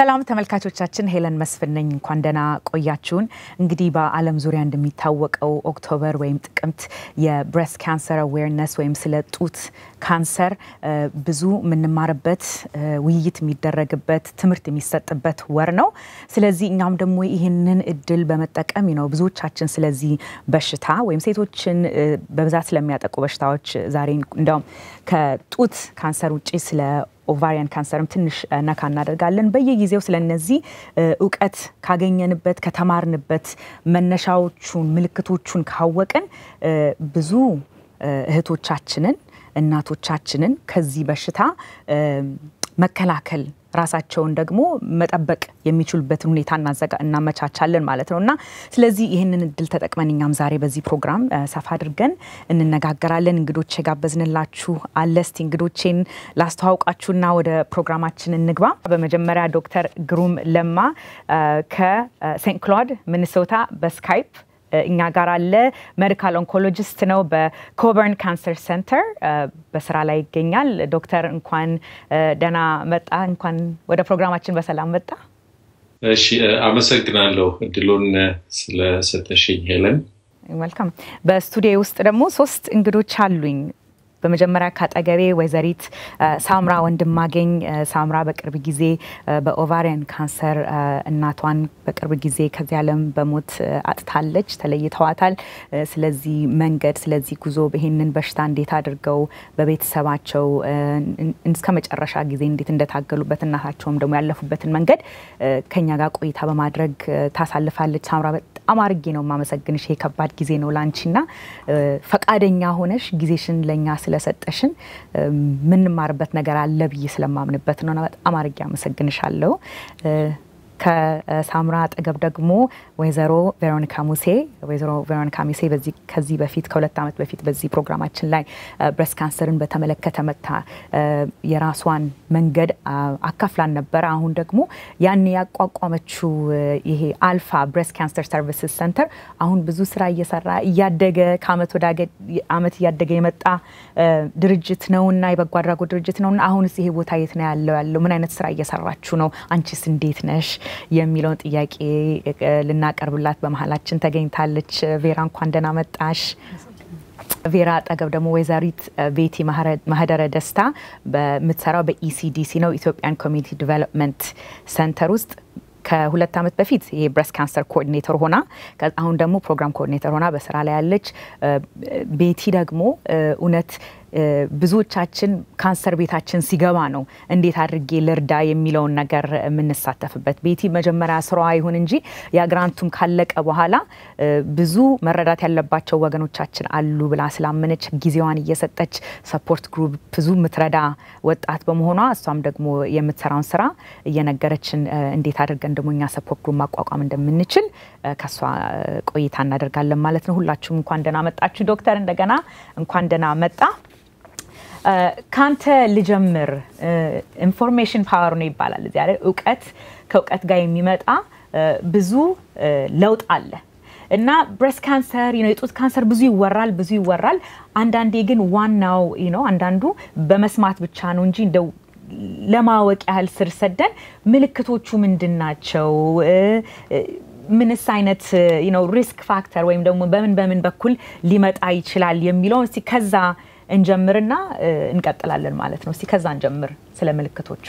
ሰላም ተመልካቾቻችን፣ ሄለን መስፍን ነኝ። እንኳን ደህና ቆያችሁን። እንግዲህ በዓለም ዙሪያ እንደሚታወቀው ኦክቶበር ወይም ጥቅምት የብሬስት ካንሰር አዌርነስ ወይም ስለ ጡት ካንሰር ብዙ የምንማርበት ውይይት የሚደረግበት ትምህርት የሚሰጥበት ወር ነው። ስለዚህ እኛም ደግሞ ይህንን እድል በመጠቀም ነው ብዙዎቻችን ስለዚህ በሽታ ወይም ሴቶችን በብዛት ስለሚያጠቁ በሽታዎች ዛሬ እንዲያውም ከጡት ካንሰር ውጭ ስለ ኦቫሪያን ካንሰርም ትንሽ ነካ እናደርጋለን። በየጊዜው ስለ እነዚህ እውቀት ካገኘንበት ከተማርንበት መነሻዎቹን ምልክቶቹን ካወቅን ብዙ እህቶቻችንን እናቶቻችንን ከዚህ በሽታ መከላከል ራሳቸውን ደግሞ መጠበቅ የሚችሉበትን ሁኔታ እናመቻቻለን ማለት ነው እና ስለዚህ ይህንን እድል ተጠቅመን እኛም ዛሬ በዚህ ፕሮግራም ሰፋ አድርገን እንነጋገራለን። እንግዶች የጋበዝንላችሁ አለ። እስቲ እንግዶቼን ላስተዋውቃችሁና ወደ ፕሮግራማችን እንግባ። በመጀመሪያ ዶክተር ግሩም ለማ ከሴንት ክሎድ ሚኒሶታ በስካይፕ እኛ ጋር አለ። ሜዲካል ኦንኮሎጂስት ነው። በኮበርን ካንሰር ሴንተር በስራ ላይ ይገኛል። ዶክተር እንኳን ደህና መጣ። እንኳን ወደ ፕሮግራማችን በሰላም መጣ። እሺ፣ አመሰግናለሁ እድሉን ስለሰጠሽኝ ሄለን። መልካም። በስቱዲዮ ውስጥ ደግሞ ሶስት እንግዶች አሉኝ። በመጀመሪያ ካጠገቤ ወይዘሪት ሳምራ ወንድማገኝ። ሳምራ በቅርብ ጊዜ በኦቫሪያን ካንሰር እናቷን በቅርብ ጊዜ ከዚህ ዓለም በሞት አጥታለች፣ ተለይተዋታል። ስለዚህ መንገድ ስለዚህ ጉዞ ይህንን በሽታ እንዴት አድርገው በቤተሰባቸው እስከ መጨረሻ ጊዜ እንዴት እንደታገሉበት እናታቸውም ደግሞ ያለፉበትን መንገድ ከኛ ጋር ቆይታ በማድረግ ታሳልፋለች። ሳምራ በጣም አርጌ ነው የማመሰግንሽ። ይሄ ከባድ ጊዜ ነው ለአንቺና ፈቃደኛ ሆነሽ ጊዜሽን ለእኛ ስለሰጠሽን የምንማርበት ነገር አለ ብዬ ስለማምንበት ነው። በጣም አርጌ አመሰግንሻለሁ። ከሳምራ አጠገብ ደግሞ ወይዘሮ ቬሮኒካ ሙሴ ወይዘሮ ቬሮኒካ ሙሴ በዚህ ከዚህ በፊት ከሁለት ዓመት በፊት በዚህ ፕሮግራማችን ላይ ብሬስት ካንሰርን በተመለከተ መታ የራሷን መንገድ አካፍላን ነበረ። አሁን ደግሞ ያን ያቋቋመችው ይሄ አልፋ ብሬስት ካንሰር ሰርቪስስ ሰንተር አሁን ብዙ ስራ እየሰራ እያደገ ከአመት ወደ አመት እያደገ የመጣ ድርጅት ነውና የበጎ አድራጎት ድርጅት ነውና አሁንስ ይሄ ቦታ የት ነው ያለው ያለው ምን አይነት ስራ እየሰራችሁ ነው? አንቺስ እንዴት ነሽ? የሚለውን ጥያቄ ልናቀርብላት በመሀላችን ተገኝታለች። ቬራ እንኳን ደህና መጣሽ። ቬራ አጠገብ ደግሞ ወይዘሪት ቤቲ ማህደረ ደስታ በምትሰራው በኢሲዲሲ ነው ኢትዮጵያን ኮሚኒቲ ዲቨሎፕመንት ሰንተር ውስጥ ከሁለት ዓመት በፊት ይሄ ብሬስት ካንሰር ኮኦርዲኔተር ሆና አሁን ደግሞ ፕሮግራም ኮኦርዲኔተር ሆና በስራ ላይ ያለች ቤቲ ደግሞ እውነት ብዙዎቻችን ካንሰር ቤታችን ሲገባ ነው እንዴት አድርጌ ልርዳ የሚለውን ነገር የምንሳተፍበት። ቤቲ መጀመሪያ ስራዋ ይሁን እንጂ የግራንቱም ካለቀ በኋላ ብዙ መረዳት ያለባቸው ወገኖቻችን አሉ ብላ ስላመነች ጊዜዋን እየሰጠች ሰፖርት ግሩፕ ብዙ የምትረዳ ወጣት በመሆኗ እሷም ደግሞ የምትሰራውን ስራ እየነገረችን እንዴት አድርገን ደግሞ እኛ ሰፖርት ግሩፕ ማቋቋም እንደምንችል ከእሷ ቆይታ እናደርጋለን ማለት ነው። ሁላችሁም እንኳን ደህና መጣችሁ። ዶክተር እንደገና እንኳን ደህና መጣ። ካንተ ልጀምር። ኢንፎርሜሽን ፓወር ነው ይባላል እዚያ ላይ እውቀት ከእውቀት ጋር የሚመጣ ብዙ ለውጥ አለ እና ብሬስት ካንሰር የጡት ካንሰር ብዙ ይወራል ብዙ ይወራል። አንዳንዴ ግን ዋናው ነው አንዳንዱ በመስማት ብቻ ነው እንጂ እንደው ለማወቅ ያህል ስር ሰደን ምልክቶቹ ምንድን ናቸው? ምንስ አይነት ሪስክ ፋክተር ወይም ደግሞ በምን በምን በኩል ሊመጣ ይችላል የሚለውን እስቲ ከዛ እንጀምርና እንቀጥላለን ማለት ነው። እስቲ ከዛ እንጀምር ስለ ምልክቶቹ።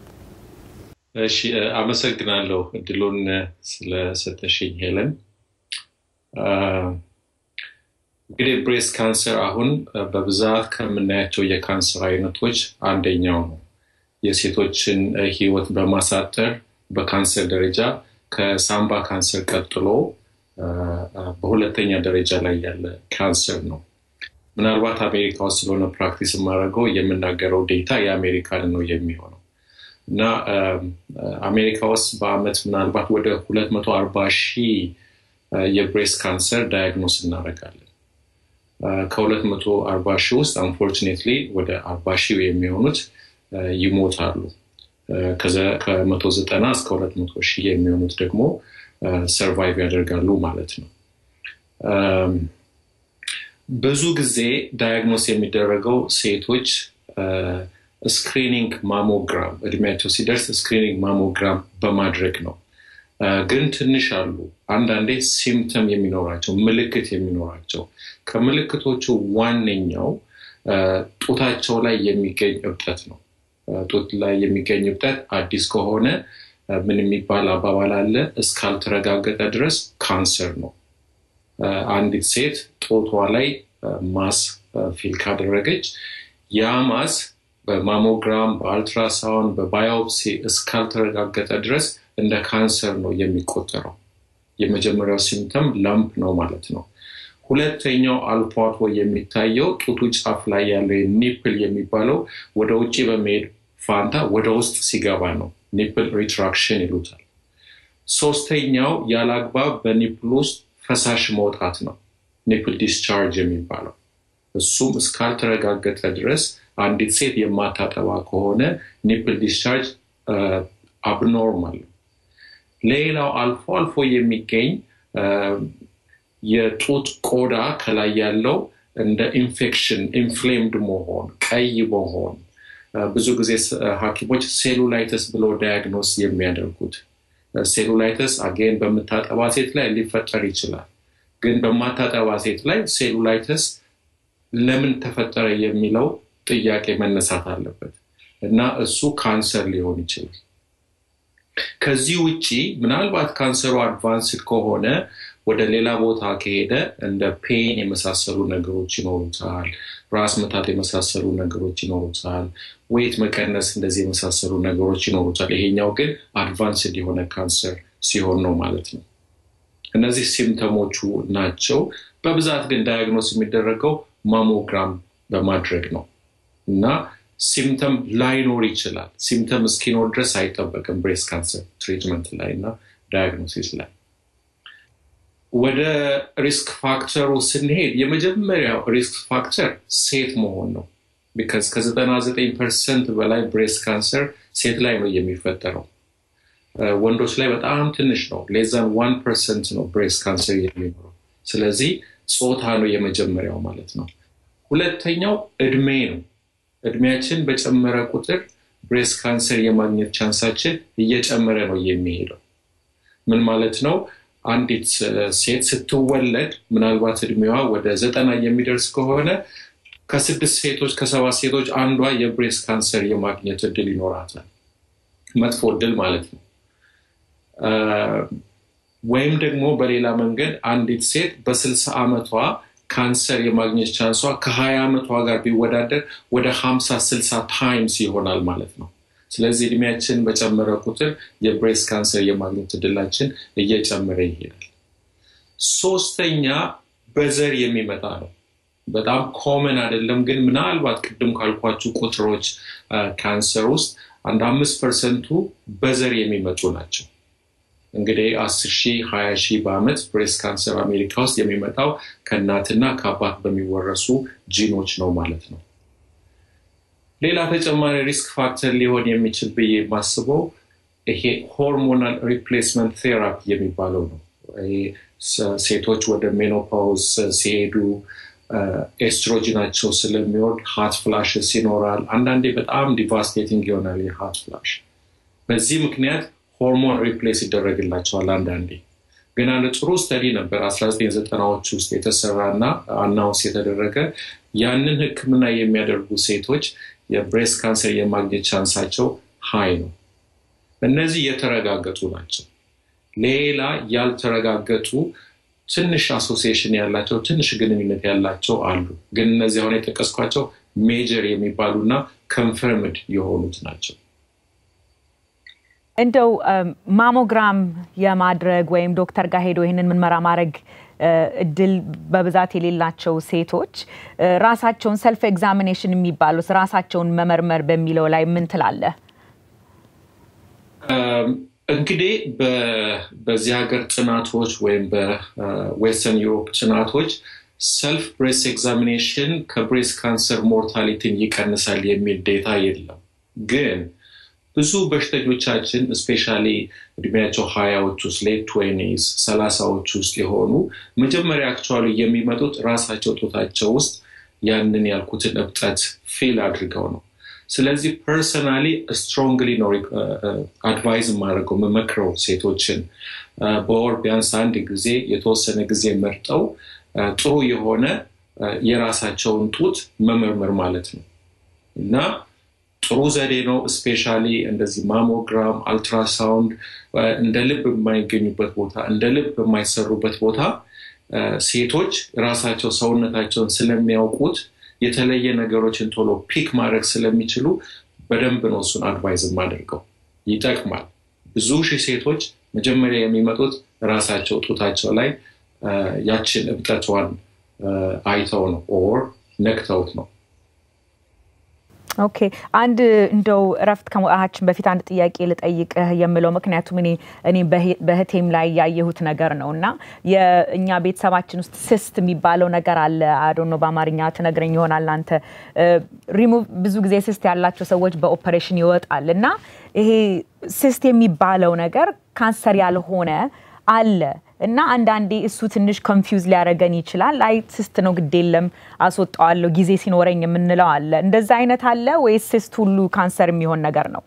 እሺ፣ አመሰግናለሁ እድሉን ስለሰጠሽኝ ሄለን። እንግዲህ ብሬስት ካንሰር አሁን በብዛት ከምናያቸው የካንሰር አይነቶች አንደኛው ነው። የሴቶችን ሕይወት በማሳጠር በካንሰር ደረጃ ከሳምባ ካንሰር ቀጥሎ በሁለተኛ ደረጃ ላይ ያለ ካንሰር ነው። ምናልባት አሜሪካ ውስጥ ስለሆነ ፕራክቲስ የማደርገው የምናገረው ዴታ የአሜሪካን ነው የሚሆነው እና አሜሪካ ውስጥ በአመት ምናልባት ወደ 240 ሺህ የብሬስት ካንሰር ዳያግኖስ እናደርጋለን። ከ240 ሺህ ውስጥ አንፎርቹኔትሊ ወደ 40 ሺህ የሚሆኑት ይሞታሉ። ከ190 እስከ 200 ሺህ የሚሆኑት ደግሞ ሰርቫይቭ ያደርጋሉ ማለት ነው። ብዙ ጊዜ ዳያግኖስ የሚደረገው ሴቶች ስክሪኒንግ ማሞግራም እድሜያቸው ሲደርስ ስክሪኒንግ ማሞግራም በማድረግ ነው። ግን ትንሽ አሉ አንዳንዴ ሲምፕተም የሚኖራቸው ምልክት የሚኖራቸው ከምልክቶቹ ዋነኛው ጡታቸው ላይ የሚገኝ እብጠት ነው። ጡት ላይ የሚገኝ እብጠት አዲስ ከሆነ ምን የሚባል አባባል አለ፣ እስካልተረጋገጠ ድረስ ካንሰር ነው። አንዲት ሴት ጡቷ ላይ ማስ ፊል ካደረገች ያ ማስ በማሞግራም በአልትራሳውንድ በባዮፕሲ እስካልተረጋገጠ ድረስ እንደ ካንሰር ነው የሚቆጠረው። የመጀመሪያው ሲምተም ላምፕ ነው ማለት ነው። ሁለተኛው አልፎ አልፎ የሚታየው ጡቱ ጫፍ ላይ ያለው ኒፕል የሚባለው ወደ ውጭ በመሄድ ፋንታ ወደ ውስጥ ሲገባ ነው። ኒፕል ሪትራክሽን ይሉታል። ሶስተኛው ያለአግባብ በኒፕል ውስጥ ፈሳሽ መውጣት ነው። ኒፕል ዲስቻርጅ የሚባለው እሱም እስካልተረጋገጠ ድረስ አንዲት ሴት የማታጠባ ከሆነ ኒፕል ዲስቻርጅ አብኖርማል ነው። ሌላው አልፎ አልፎ የሚገኝ የጡት ቆዳ ከላይ ያለው እንደ ኢንፌክሽን ኢንፍሌምድ መሆን፣ ቀይ መሆን ብዙ ጊዜ ሐኪሞች ሴሉላይተስ ብለው ዳያግኖስ የሚያደርጉት ሴሉላይተስ አጌን በምታጠባ ሴት ላይ ሊፈጠር ይችላል። ግን በማታጠባ ሴት ላይ ሴሉላይተስ ለምን ተፈጠረ የሚለው ጥያቄ መነሳት አለበት እና እሱ ካንሰር ሊሆን ይችላል። ከዚህ ውጭ ምናልባት ካንሰሩ አድቫንስድ ከሆነ ወደ ሌላ ቦታ ከሄደ እንደ ፔን የመሳሰሉ ነገሮች ይኖሩታል። ራስ ምታት የመሳሰሉ ነገሮች ይኖሩታል። ወይት መቀነስ እንደዚህ የመሳሰሉ ነገሮች ይኖሩታል። ይሄኛው ግን አድቫንስድ የሆነ ካንሰር ሲሆን ነው ማለት ነው። እነዚህ ሲምተሞቹ ናቸው። በብዛት ግን ዳያግኖስ የሚደረገው ማሞግራም በማድረግ ነው እና ሲምተም ላይኖር ይችላል። ሲምተም እስኪኖር ድረስ አይጠበቅም ብሬስት ካንሰር ትሪትመንት ላይ እና ዳያግኖሲስ ላይ። ወደ ሪስክ ፋክተሩ ስንሄድ የመጀመሪያው ሪስክ ፋክተር ሴት መሆን ነው። ቢካዝ ከዘጠና ዘጠኝ ፐርሰንት በላይ ብሬስት ካንሰር ሴት ላይ ነው የሚፈጠረው። ወንዶች ላይ በጣም ትንሽ ነው። ሌዛን ዋን ፐርሰንት ነው ብሬስት ካንሰር የሚኖረው። ስለዚህ ጾታ ነው የመጀመሪያው ማለት ነው። ሁለተኛው እድሜ ነው። እድሜያችን በጨመረ ቁጥር ብሬስት ካንሰር የማግኘት ቻንሳችን እየጨመረ ነው የሚሄደው። ምን ማለት ነው? አንዲት ሴት ስትወለድ ምናልባት እድሜዋ ወደ ዘጠና የሚደርስ ከሆነ ከስድስት ሴቶች ከሰባት ሴቶች አንዷ የብሬስት ካንሰር የማግኘት እድል ይኖራታል። መጥፎ እድል ማለት ነው። ወይም ደግሞ በሌላ መንገድ አንዲት ሴት በስልሳ ዓመቷ ካንሰር የማግኘት ቻንሷ ከሀያ ዓመቷ ጋር ቢወዳደር ወደ ሀምሳ ስልሳ ታይምስ ይሆናል ማለት ነው። ስለዚህ እድሜያችን በጨመረ ቁጥር የብሬስት ካንሰር የማግኘት እድላችን እየጨመረ ይሄዳል። ሶስተኛ በዘር የሚመጣ ነው። በጣም ኮመን አይደለም፣ ግን ምናልባት ቅድም ካልኳችሁ ቁጥሮች ካንሰር ውስጥ አንድ አምስት ፐርሰንቱ በዘር የሚመጡ ናቸው። እንግዲህ አስር ሺህ ሀያ ሺህ በአመት ብሬስት ካንሰር አሜሪካ ውስጥ የሚመጣው ከእናትና ከአባት በሚወረሱ ጂኖች ነው ማለት ነው። ሌላ ተጨማሪ ሪስክ ፋክተር ሊሆን የሚችል ብዬ የማስበው ይሄ ሆርሞናል ሪፕሌስመንት ቴራፒ የሚባለው ነው። ሴቶች ወደ ሜኖፓውዝ ሲሄዱ ኤስትሮጂናቸው ስለሚወርድ ሃት ፍላሽስ ይኖራል። አንዳንዴ በጣም ዲቫስቴቲንግ ይሆናል የሃት ፍላሽ። በዚህ ምክንያት ሆርሞን ሪፕሌስ ይደረግላቸዋል። አንዳንዴ ግን አንድ ጥሩ ስተዲ ነበር 1990ዎች ውስጥ የተሰራ እና አናውንስ የተደረገ ያንን ሕክምና የሚያደርጉ ሴቶች የብሬስት ካንሰር የማግኘት ቻንሳቸው ሀይ ነው። እነዚህ የተረጋገጡ ናቸው። ሌላ ያልተረጋገጡ ትንሽ አሶሲዬሽን ያላቸው ትንሽ ግንኙነት ያላቸው አሉ። ግን እነዚህ አሁን የጠቀስኳቸው ሜጀር የሚባሉና ኮንፈርምድ የሆኑት ናቸው። እንደው ማሞግራም የማድረግ ወይም ዶክተር ጋር ሄዶ ይህንን ምርመራ ማድረግ እድል በብዛት የሌላቸው ሴቶች ራሳቸውን ሰልፍ ኤግዛሚኔሽን የሚባሉት ራሳቸውን መመርመር በሚለው ላይ ምን ትላለህ? እንግዲህ በዚህ ሀገር ጥናቶች ወይም በዌስተርን ዩሮፕ ጥናቶች ሰልፍ ብሬስት ኤግዛሚኔሽን ከብሬስት ካንሰር ሞርታሊቲን ይቀንሳል የሚል ዴታ የለም ግን ብዙ በሽተኞቻችን እስፔሻሊ እድሜያቸው ሀያዎች ውስጥ ሌት ትዌኒስ ሰላሳዎች ውስጥ የሆኑ መጀመሪያ አክቹዋሊ የሚመጡት ራሳቸው ጦታቸው ውስጥ ያንን ያልኩትን እብጠት ፊል አድርገው ነው። ስለዚህ ፐርሰናሊ ስትሮንግሊ ነው አድቫይዝ የማደርገው የምመክረው ሴቶችን በወር ቢያንስ አንድ ጊዜ የተወሰነ ጊዜ መርጠው ጥሩ የሆነ የራሳቸውን ጡት መመርመር ማለት ነው እና ጥሩ ዘዴ ነው። ስፔሻሊ እንደዚህ ማሞግራም፣ አልትራሳውንድ እንደ ልብ የማይገኙበት ቦታ እንደ ልብ የማይሰሩበት ቦታ ሴቶች ራሳቸው ሰውነታቸውን ስለሚያውቁት የተለየ ነገሮችን ቶሎ ፒክ ማድረግ ስለሚችሉ በደንብ ነው እሱን አድቫይዝ የማደርገው። ይጠቅማል። ብዙ ሺህ ሴቶች መጀመሪያ የሚመጡት ራሳቸው ጡታቸው ላይ ያችን እብጠቷን አይተው ነው ኦር ነክተውት ነው። ኦኬ አንድ እንደው እረፍት ከመውጣታችን በፊት አንድ ጥያቄ ልጠይቅህ የምለው ምክንያቱም እኔ እኔ በህቴም ላይ ያየሁት ነገር ነው እና የእኛ ቤተሰባችን ውስጥ ስስት የሚባለው ነገር አለ። አዶኖ በአማርኛ ትነግረኝ ይሆናል አንተ። ሪሙቭ ብዙ ጊዜ ስስት ያላቸው ሰዎች በኦፐሬሽን ይወጣል እና ይሄ ስስት የሚባለው ነገር ካንሰር ያልሆነ አለ እና አንዳንዴ እሱ ትንሽ ኮንፊውዝ ሊያደርገን ይችላል። አይ ስስት ነው ግድ የለም አስወጣዋለሁ ጊዜ ሲኖረኝ የምንለው አለ። እንደዛ አይነት አለ ወይስ ስስት ሁሉ ካንሰር የሚሆን ነገር ነው?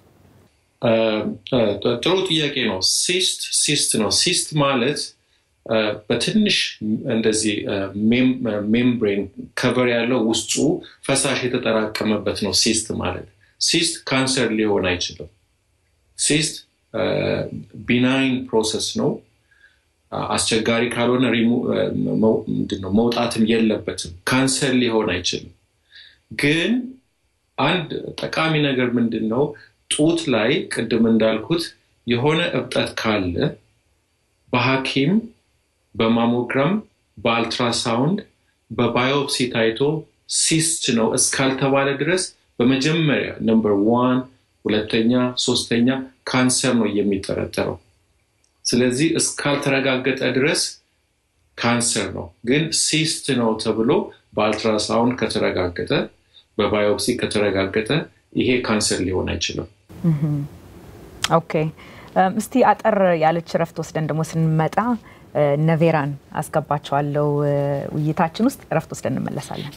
ጥሩ ጥያቄ ነው። ሲስት ሲስት ነው። ሲስት ማለት በትንሽ እንደዚህ ሜምብሬን ከቨር ያለው ውስጡ ፈሳሽ የተጠራቀመበት ነው ሲስት ማለት። ሲስት ካንሰር ሊሆን አይችልም። ሲስት ቢናይን ፕሮሰስ ነው። አስቸጋሪ ካልሆነ ምንድነው መውጣትም የለበትም። ካንሰር ሊሆን አይችልም። ግን አንድ ጠቃሚ ነገር ምንድን ነው ጡት ላይ ቅድም እንዳልኩት የሆነ እብጠት ካለ በሐኪም በማሞግራም በአልትራሳውንድ በባዮፕሲ ታይቶ ሲስት ነው እስካልተባለ ድረስ በመጀመሪያ ነምበር ዋን ሁለተኛ ሶስተኛ ካንሰር ነው የሚጠረጠረው። ስለዚህ እስካልተረጋገጠ ድረስ ካንሰር ነው። ግን ሲስት ነው ተብሎ በአልትራሳውንድ ከተረጋገጠ፣ በባዮፕሲ ከተረጋገጠ ይሄ ካንሰር ሊሆን አይችልም። ኦኬ። እስቲ አጠር ያለች እረፍት ወስደን ደግሞ ስንመጣ ነቬራን አስገባቸዋለው ውይይታችን ውስጥ እረፍት ወስደን እንመለሳለን።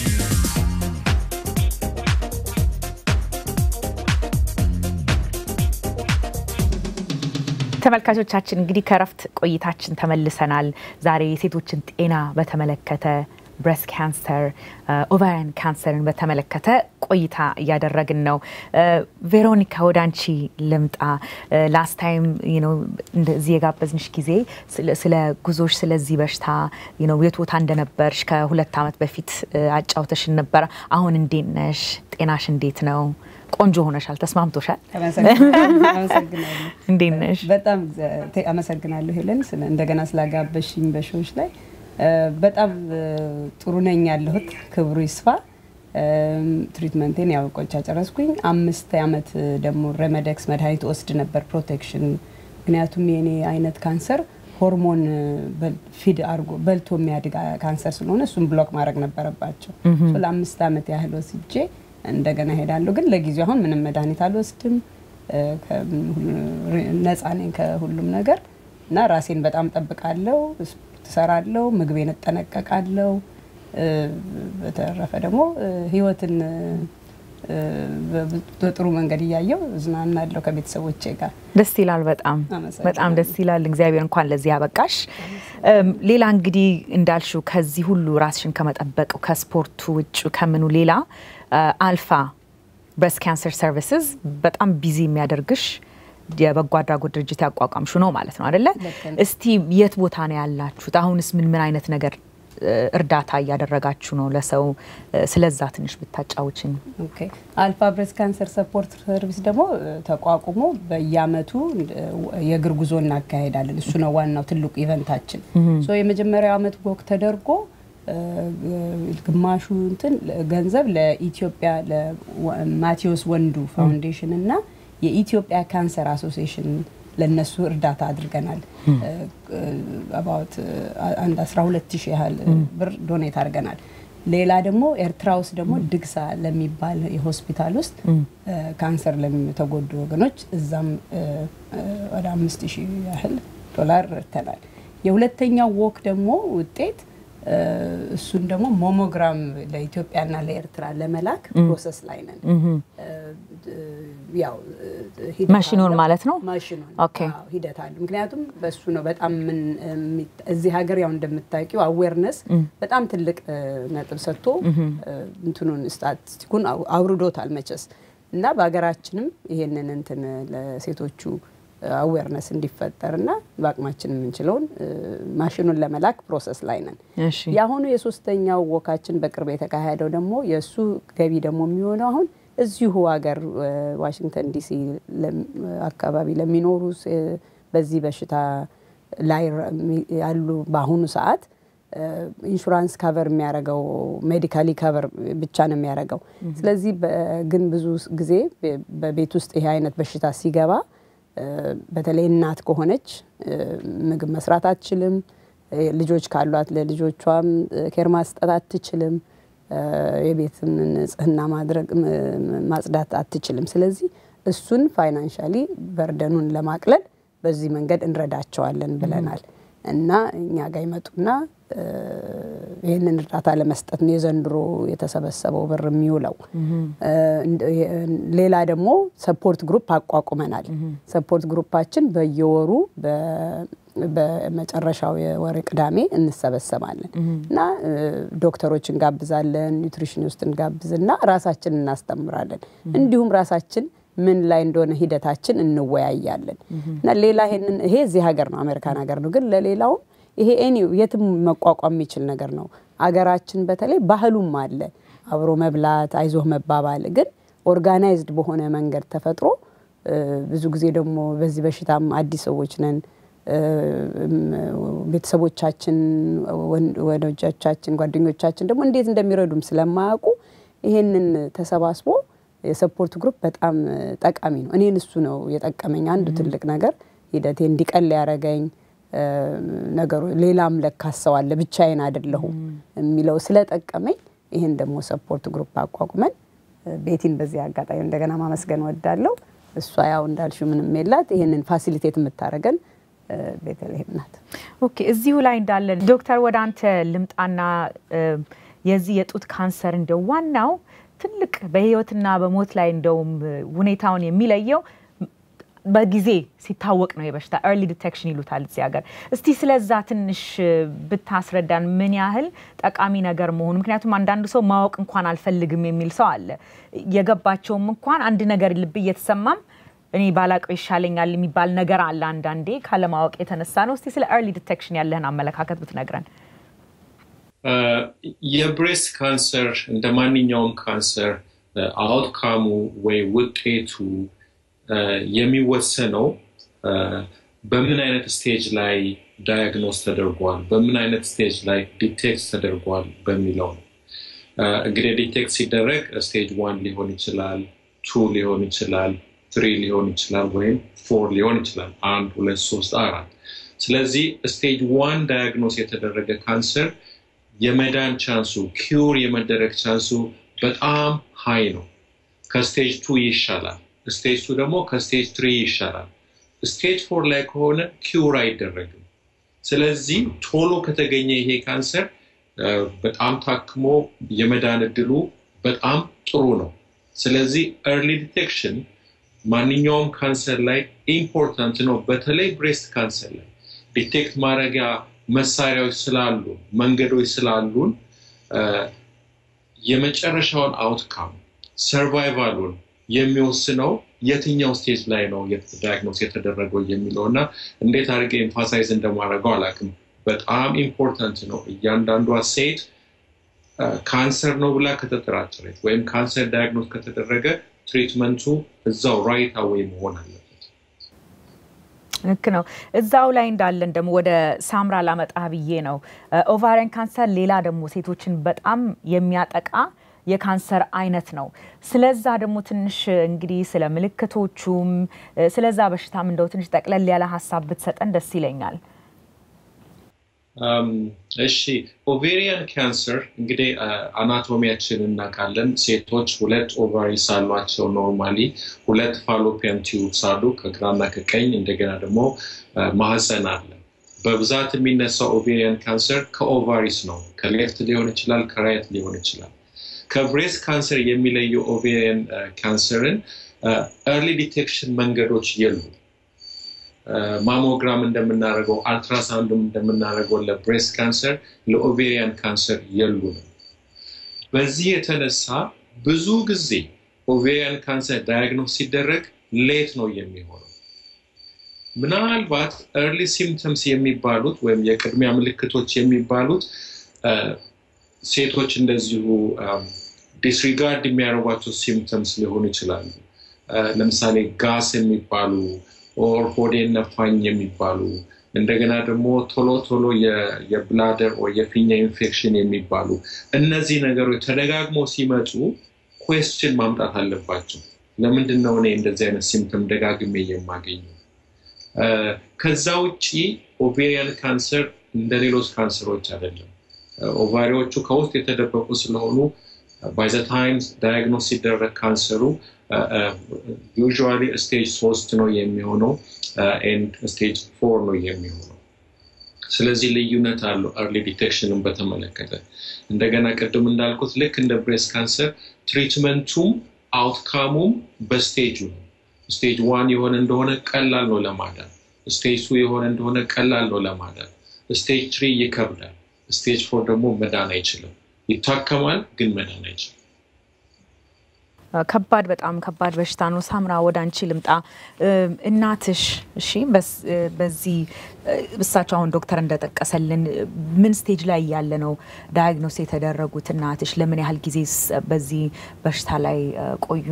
ተመልካቾቻችን እንግዲህ ከረፍት ቆይታችን ተመልሰናል። ዛሬ የሴቶችን ጤና በተመለከተ ብሬስት ካንሰር፣ ኦቫሪያን ካንሰርን በተመለከተ ቆይታ እያደረግን ነው። ቬሮኒካ ወደ አንቺ ልምጣ። ላስት ታይም እዚህ የጋበዝንሽ ጊዜ ስለ ጉዞሽ ስለዚህ በሽታ የት ቦታ እንደነበርሽ ከሁለት ዓመት በፊት አጫውተሽን ነበረ። አሁን እንዴት ነሽ? ጤናሽ እንዴት ነው? ቆንጆ ሆነሻል። ተስማምቶሻል? እንዴት ነሽ? በጣም አመሰግናለሁ ሄለን፣ እንደገና ስላጋበሽኝ በሾዎች ላይ በጣም ጥሩ ነኝ ያለሁት። ክብሩ ይስፋ። ትሪትመንቴን ያው ቆይቻ ጨረስኩኝ። አምስት ዓመት ደግሞ ረመደክስ መድኃኒት ወስድ ነበር ፕሮቴክሽን። ምክንያቱም የኔ አይነት ካንሰር ሆርሞን ፊድ አድርጎ በልቶ የሚያድግ ካንሰር ስለሆነ እሱን ብሎክ ማድረግ ነበረባቸው። ለአምስት ዓመት ያህል ወስጄ እንደገና ሄዳለሁ። ግን ለጊዜው አሁን ምንም መድኃኒት አልወስድም፣ ነፃ ነኝ ከሁሉም ነገር እና ራሴን በጣም ጠብቃለሁ፣ ትሰራለሁ፣ ምግቤን እጠነቀቃለሁ። በተረፈ ደግሞ ህይወትን በጥሩ መንገድ እያየው እዝናናለሁ ከቤተሰቦቼ ጋር። ደስ ይላል። በጣም በጣም ደስ ይላል። እግዚአብሔር እንኳን ለዚህ ያበቃሽ። ሌላ እንግዲህ እንዳልሽው ከዚህ ሁሉ ራስሽን ከመጠበቅ ከስፖርቱ ውጭ ከምኑ ሌላ አልፋ ብሬስት ካንሰር ሰርቪስስ በጣም ቢዚ የሚያደርግሽ የበጎ አድራጎት ድርጅት ያቋቋምሹ ነው ማለት ነው አደለ? እስቲ የት ቦታ ነው ያላችሁት? አሁንስ ምን ምን አይነት ነገር እርዳታ እያደረጋችሁ ነው ለሰው? ስለዛ ትንሽ ብታጫውችን። አልፋ ብሬስት ካንሰር ሰፖርት ሰርቪስ ደግሞ ተቋቁሞ በየአመቱ የእግር ጉዞ እናካሄዳለን። እሱ ነው ዋናው ትልቁ ኢቨንታችን። የመጀመሪያው አመት ወቅ ተደርጎ ግማሹ እንትን ገንዘብ ለኢትዮጵያ ለማቴዎስ ወንዱ ፋውንዴሽን እና የኢትዮጵያ ካንሰር አሶሲሽን ለነሱ እርዳታ አድርገናል። አባውት አንድ 12 ሺህ ያህል ብር ዶኔት አድርገናል። ሌላ ደግሞ ኤርትራ ውስጥ ደግሞ ድግሳ ለሚባል የሆስፒታል ውስጥ ካንሰር ለተጎዱ ወገኖች እዛም ወደ አምስት ሺህ ያህል ዶላር ረድተናል። የሁለተኛው ወክ ደግሞ ውጤት እሱን ደግሞ ሞሞግራም ለኢትዮጵያና ለኤርትራ ለመላክ ፕሮሰስ ላይ ነን። ያው ማሽኑን ማለት ነው። ማሽኑን ኦኬ። አዎ፣ ሂደት አለ። ምክንያቱም በሱ ነው በጣም ምን የሚት- እዚህ ሀገር ያው እንደምታውቂው አዌርነስ በጣም ትልቅ እ፣ ነጥብ ሰጥቶ እ፣ እንትኑን ስታቲስቲኩን አው- አውርዶታል መቼስ እና በሀገራችንም ይሄንን እንትን ለሴቶቹ አዌርነስ እንዲፈጠር እና በአቅማችን የምንችለውን እ፣ ማሽኑን ለመላክ ፕሮሰስ ላይ ነን። እሺ የአሁኑ የሶስተኛው ወካችን በቅርብ የተካሄደው ደግሞ የእሱ ገቢ ደግሞ የሚሆነው አሁን እዚሁ ሀገር እ፣ ዋሽንግተን ዲሲ ለም- አካባቢ ለሚኖሩ ስ- በዚህ በሽታ ላይ ረ- ሚ- ያሉ በአሁኑ ሰዓት እ፣ ኢንሹራንስ ካቨር የሚያደርገው ሜዲካሊ ካቨር ብቻ ነው የሚያደርገው። ስለዚህ በ- ግን ብዙ ጊዜ በ- በቤት ውስጥ ይሄ አይነት በሽታ ሲገባ እ፣ በተለይ እናት ከሆነች እ፣ ምግብ መስራት አትችልም። እ፣ ልጆች ካሏት ለልጆቿም እ፣ ኬር ማስጠት አትችልም። እ፣ የቤትን ንጽህና ማድረግ ም- ም- ማጽዳት አትችልም። ስለዚህ እሱን ፋይናንሻሊ በርደኑን ለማቅለል በዚህ መንገድ እንረዳቸዋለን ብለናል እና እኛ ጋር ይመጡና እ፣ ይህንን እርዳታ ለመስጠት ነው የዘንድሮ የተሰበሰበው ብር የሚውለው። እ፣ እንደ- የ- ሌላ ደግሞ ሰፖርት ግሩፕ አቋቁመናል። ሰፖርት ግሩፓችን በየወሩ በ- በመጨረሻው የወር ቅዳሜ እንሰበሰባለን እና እ፣ ዶክተሮች እንጋብዛለን፣ ኒውትሪሽኒስት እንጋብዝና ራሳችን እናስተምራለን። እንዲሁም ራሳችን ምን ላይ እንደሆነ ሂደታችን እንወያያለን እና ሌላ ይሄንን ይሄ እዚህ ሀገር ነው አሜሪካን ሀገር ነው፣ ግን ለሌላውም ይሄ ኤኒ የትም መቋቋም የሚችል ነገር ነው። አገራችን በተለይ ባህሉም አለ አብሮ መብላት፣ አይዞህ መባባል ግን ኦርጋናይዝድ በሆነ መንገድ ተፈጥሮ እ፣ ብዙ ጊዜ ደግሞ በዚህ በሽታም አዲስ ሰዎች ነን እ፣ ቤተሰቦቻችን፣ ወን- ወዳጆቻችን፣ ጓደኞቻችን ደግሞ እንዴት እንደሚረዱም ስለማያውቁ ይሄንን ተሰባስቦ የሰፖርት ግሩፕ በጣም እ፣ ጠቃሚ ነው። እኔን እሱ ነው የጠቀመኝ አንዱ ትልቅ ነገር ሂደቴ እንዲቀል ያደረገኝ እ፣ ነገሩ ሌላም ለካስ ሰው አለ ብቻዬን አይደለሁም የሚለው ስለጠቀመኝ ይህን ደግሞ ሰፖርት ግሩፕ አቋቁመን እ፣ ቤቲን በዚህ አጋጣሚ እንደገና ማመስገን ወዳለሁ። እሷ ያው እንዳልሽው ምንም የላት ይህንን ፋሲሊቴት የምታደርገን እ፣ ቤተልሔም ናት። ኦኬ እዚሁ ላይ እንዳለ ዶክተር ወደ አንተ ልምጣና እ፣ የዚህ የጡት ካንሰር እንደው ዋናው ትልቅ በህይወትና በሞት ላይ እንደውም እ፣ ሁኔታውን የሚለየው በጊዜ ሲታወቅ ነው የበሽታ ኤርሊ ዲቴክሽን ይሉታል እዚህ ሀገር። እስቲ ስለዛ ትንሽ እ፣ ብታስረዳን ምን ያህል ጠቃሚ ነገር መሆኑ። ምክንያቱም አንዳንዱ ሰው ማወቅ እንኳን አልፈልግም የሚል ሰው አለ። የገባቸውም እንኳን አንድ ነገር ልብ እየተሰማም እኔ ባላቀው ይሻለኛል የሚባል ነገር አለ። አንዳንዴ ካለማወቅ የተነሳ ነው። እስቲ ስለ ኤርሊ ዲቴክሽን ያለህን አመለካከት ብትነግረን። የብሬስት ካንሰር እንደ ማንኛውም ካንሰር አውትካሙ ወይ ውጤቱ እ፣ የሚወሰነው እ፣ በምን አይነት ስቴጅ ላይ ዳያግኖስ ተደርጓል፣ በምን አይነት ስቴጅ ላይ ዲቴክት ተደርጓል በሚለው ነው። እ፣ እንግዲህ ዲቴክት ሲደረግ ስቴጅ ዋን ሊሆን ይችላል፣ ቱ ሊሆን ይችላል፣ ትሪ ሊሆን ይችላል፣ ወይም ፎር ሊሆን ይችላል። አንድ፣ ሁለት፣ ሶስት፣ አራት። ስለዚህ ስቴጅ ዋን ዳያግኖስ የተደረገ ካንሰር የመዳን ቻንሱ ኪውር የመደረግ ቻንሱ በጣም ሀይ ነው። ከስቴጅ ቱ ይሻላል። ስቴጅ ቱ ደግሞ ከስቴጅ ትሪ ይሻላል። ስቴጅ ፎር ላይ ከሆነ ኪውር አይደረግም። ስለዚህ ቶሎ ከተገኘ ይሄ ካንሰር እ፣ በጣም ታክሞ የመዳን እድሉ በጣም ጥሩ ነው። ስለዚህ ኤርሊ ዲቴክሽን ማንኛውም ካንሰር ላይ ኢምፖርታንት ነው። በተለይ ብሬስት ካንሰር ላይ ዲቴክት ማድረጊያ መሳሪያዎች ስላሉ መንገዶች ስላሉን እ፣ የመጨረሻውን አውትካም ሰርቫይቫሉን የሚወስነው የትኛው ስቴጅ ላይ ነው ዳያግኖስ የተደረገው የሚለው እና እንዴት አድርጌ ኤምፋሳይዝ እንደማደርገው አላውቅም። በጣም ኢምፖርታንት ነው። እያንዳንዷ ሴት ካንሰር ነው ብላ ከተጠራጠረች ወይም ካንሰር ዳያግኖስ ከተደረገ ትሪትመንቱ እዛው ራይት አዌይ መሆን አለበት። ልክ ነው። እዛው ላይ እንዳለን ደግሞ ወደ ሳምራ ላመጣ ብዬ ነው። ኦቫሪያን ካንሰር ሌላ ደግሞ ሴቶችን በጣም የሚያጠቃ የካንሰር አይነት ነው። ስለዛ ደግሞ ትንሽ እንግዲህ ስለ ምልክቶቹም ስለዛ በሽታም እንደው ትንሽ ጠቅለል ያለ ሀሳብ ብትሰጠን ደስ ይለኛል። እሺ ኦቬሪያን ካንሰር እንግዲህ አናቶሚያችን እናውቃለን። ሴቶች ሁለት ኦቫሪስ አሏቸው ኖርማሊ፣ ሁለት ፋሎፒያን ቲዩብስ አሉ ከግራና ከቀኝ፣ እንደገና ደግሞ ማህፀን አለ። በብዛት የሚነሳው ኦቬሪያን ካንሰር ከኦቫሪስ ነው። ከሌፍት ሊሆን ይችላል፣ ከራይት ሊሆን ይችላል። ከብሬስት ካንሰር የሚለየው ኦቬሪያን ካንሰርን ኤርሊ ዲቴክሽን መንገዶች የሉ። ማሞግራም እንደምናደርገው አልትራሳውንድም እንደምናደርገው ለብሬስት ካንሰር ለኦቬሪያን ካንሰር የሉንም። በዚህ የተነሳ ብዙ ጊዜ ኦቬሪያን ካንሰር ዳያግኖስ ሲደረግ ሌት ነው የሚሆነው። ምናልባት ኤርሊ ሲምፕተምስ የሚባሉት ወይም የቅድሚያ ምልክቶች የሚባሉት ሴቶች እንደዚሁ ዲስሪጋርድ የሚያደርጓቸው ሲምፕተምስ ሊሆኑ ይችላሉ። ለምሳሌ ጋስ የሚባሉ ኦር ሆዴን ነፋኝ የሚባሉ እንደገና ደግሞ ቶሎ ቶሎ የብላደር ወይ የፊኛ ኢንፌክሽን የሚባሉ እነዚህ ነገሮች ተደጋግሞ ሲመጡ ኩዌስችን ማምጣት አለባቸው። ለምንድን ነው እኔ እንደዚህ አይነት ሲምፕተም ደጋግሜ የማገኘው? ከዛ ውጭ ኦቬሪያን ካንሰር እንደ ሌሎች ካንሰሮች አይደለም። ኦቫሪዎቹ ከውስጥ የተደበቁ ስለሆኑ ባይ ዘ ታይም ዳያግኖስ ሲደረግ ካንሰሩ ዩዥዋሊ ስቴጅ ሶስት ነው የሚሆነው ኤንድ ስቴጅ ፎር ነው የሚሆነው። ስለዚህ ልዩነት አለው ኤርሊ ዲቴክሽንን በተመለከተ። እንደገና ቅድም እንዳልኩት ልክ እንደ ብሬስት ካንሰር ትሪትመንቱም አውትካሙም በስቴጁ ነው። ስቴጅ ዋን የሆነ እንደሆነ ቀላል ነው ለማዳን። ስቴጅ ቱ የሆነ እንደሆነ ቀላል ነው ለማዳን። ስቴጅ ትሪ ይከብዳል። ስቴጅ ፎር ደግሞ መዳን አይችልም። ይታከማል፣ ግን መዳን አይችልም። ከባድ በጣም ከባድ በሽታ ነው። ሳምራ ወደ አንቺ ልምጣ። እናትሽ እሺ፣ በዚህ እሳቸው አሁን ዶክተር እንደጠቀሰልን ምን ስቴጅ ላይ ያለ ነው ዳያግኖስ የተደረጉት? እናትሽ ለምን ያህል ጊዜ በዚህ በሽታ ላይ ቆዩ?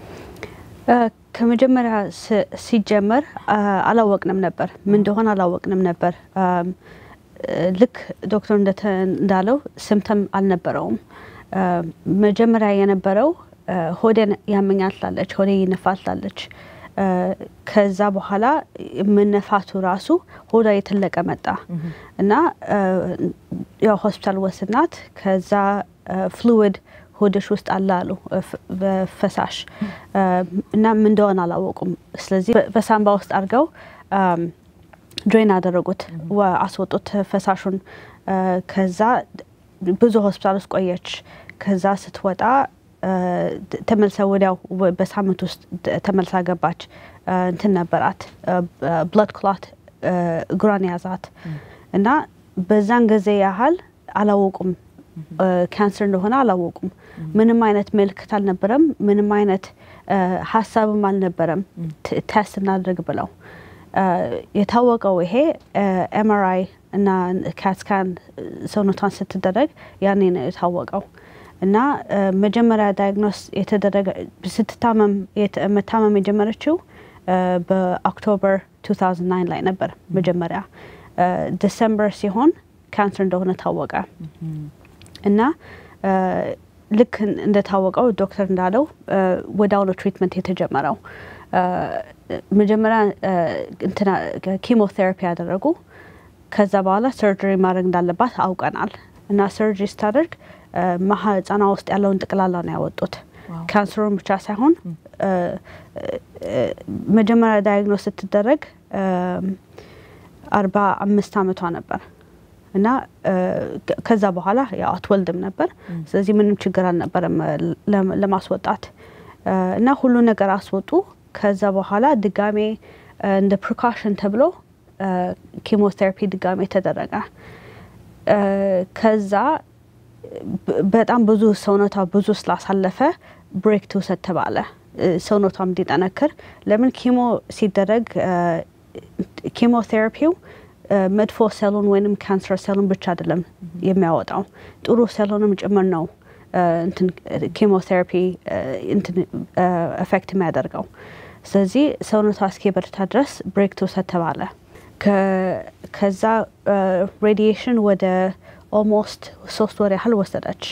ከመጀመሪያ ሲጀመር አላወቅንም ነበር፣ ምን እንደሆነ አላወቅንም ነበር። ልክ ዶክተር እንዳለው ስምተም አልነበረውም። መጀመሪያ የነበረው ሆዴን ያመኛል ትላለች፣ ሆዴ ይነፋል ትላለች። ከዛ በኋላ መነፋቱ ራሱ ሆዷ የተለቀ መጣ እና ያው ሆስፒታል ወስናት ከዛ ፍሉዊድ ሆድሽ ውስጥ አለ አሉ በፈሳሽ እና ምን እንደሆነ አላወቁም። ስለዚህ በሳምባ ውስጥ አድርገው ድሬን አደረጉት፣ አስወጡት ፈሳሹን። ከዛ ብዙ ሆስፒታል ውስጥ ቆየች። ከዛ ስትወጣ ተመልሳ ወዲያው በሳምንት ውስጥ ተመልሳ ገባች። እንትን ነበራት ብለድ ክላት እግሯን ያዛት እና በዛን ጊዜ ያህል አላወቁም ካንሰር እንደሆነ አላወቁም። ምንም አይነት ምልክት አልነበረም። ምንም አይነት ሀሳብም አልነበረም ቴስት እናድርግ ብለው የታወቀው ይሄ ኤምአርአይ እና ካትስካን ሰውነቷን ስትደረግ ያኔ ነው የታወቀው። እና መጀመሪያ ዳያግኖስ የተደረገ ስትታመም መታመም የጀመረችው በኦክቶበር 2009 ላይ ነበር። መጀመሪያ ዲሰምበር ሲሆን ካንሰር እንደሆነ ታወቀ። እና ልክ እንደታወቀው ዶክተር እንዳለው ወዲያውኑ ትሪትመንት የተጀመረው መጀመሪያ ኪሞቴራፒ ያደረጉ። ከዛ በኋላ ሰርጀሪ ማድረግ እንዳለባት አውቀናል። እና ሰርጀሪ ስታደርግ ማህፀኗ ውስጥ ያለውን ጠቅላላ ነው ያወጡት። ካንሰሩን ብቻ ሳይሆን መጀመሪያ ዳያግኖስ ስትደረግ አርባ አምስት አመቷ ነበር እና ከዛ በኋላ ያው አትወልድም ነበር። ስለዚህ ምንም ችግር አልነበረም ለማስወጣት እና ሁሉ ነገር አስወጡ። ከዛ በኋላ ድጋሜ እንደ ፕሪካሽን ተብሎ ኪሞቴራፒ ድጋሜ ተደረገ። ከዛ በጣም ብዙ ሰውነቷ ብዙ ስላሳለፈ ብሬክ ትውሰድ ተባለ፣ ሰውነቷም እንዲጠነክር። ለምን ኪሞ ሲደረግ ኪሞቴራፒው መጥፎ ሴሉን ወይንም ካንሰር ሴሉን ብቻ አይደለም የሚያወጣው ጥሩ ሴሉንም ጭምር ነው እንትን ኪሞቴራፒ እንትን ኤፌክት የሚያደርገው። ስለዚህ ሰውነቷ እስኪበርታ ድረስ ብሬክ ትውሰድ ተባለ። ከዛ ሬዲዬሽን ወደ ኦልሞስት ሶስት ወር ያህል ወሰደች።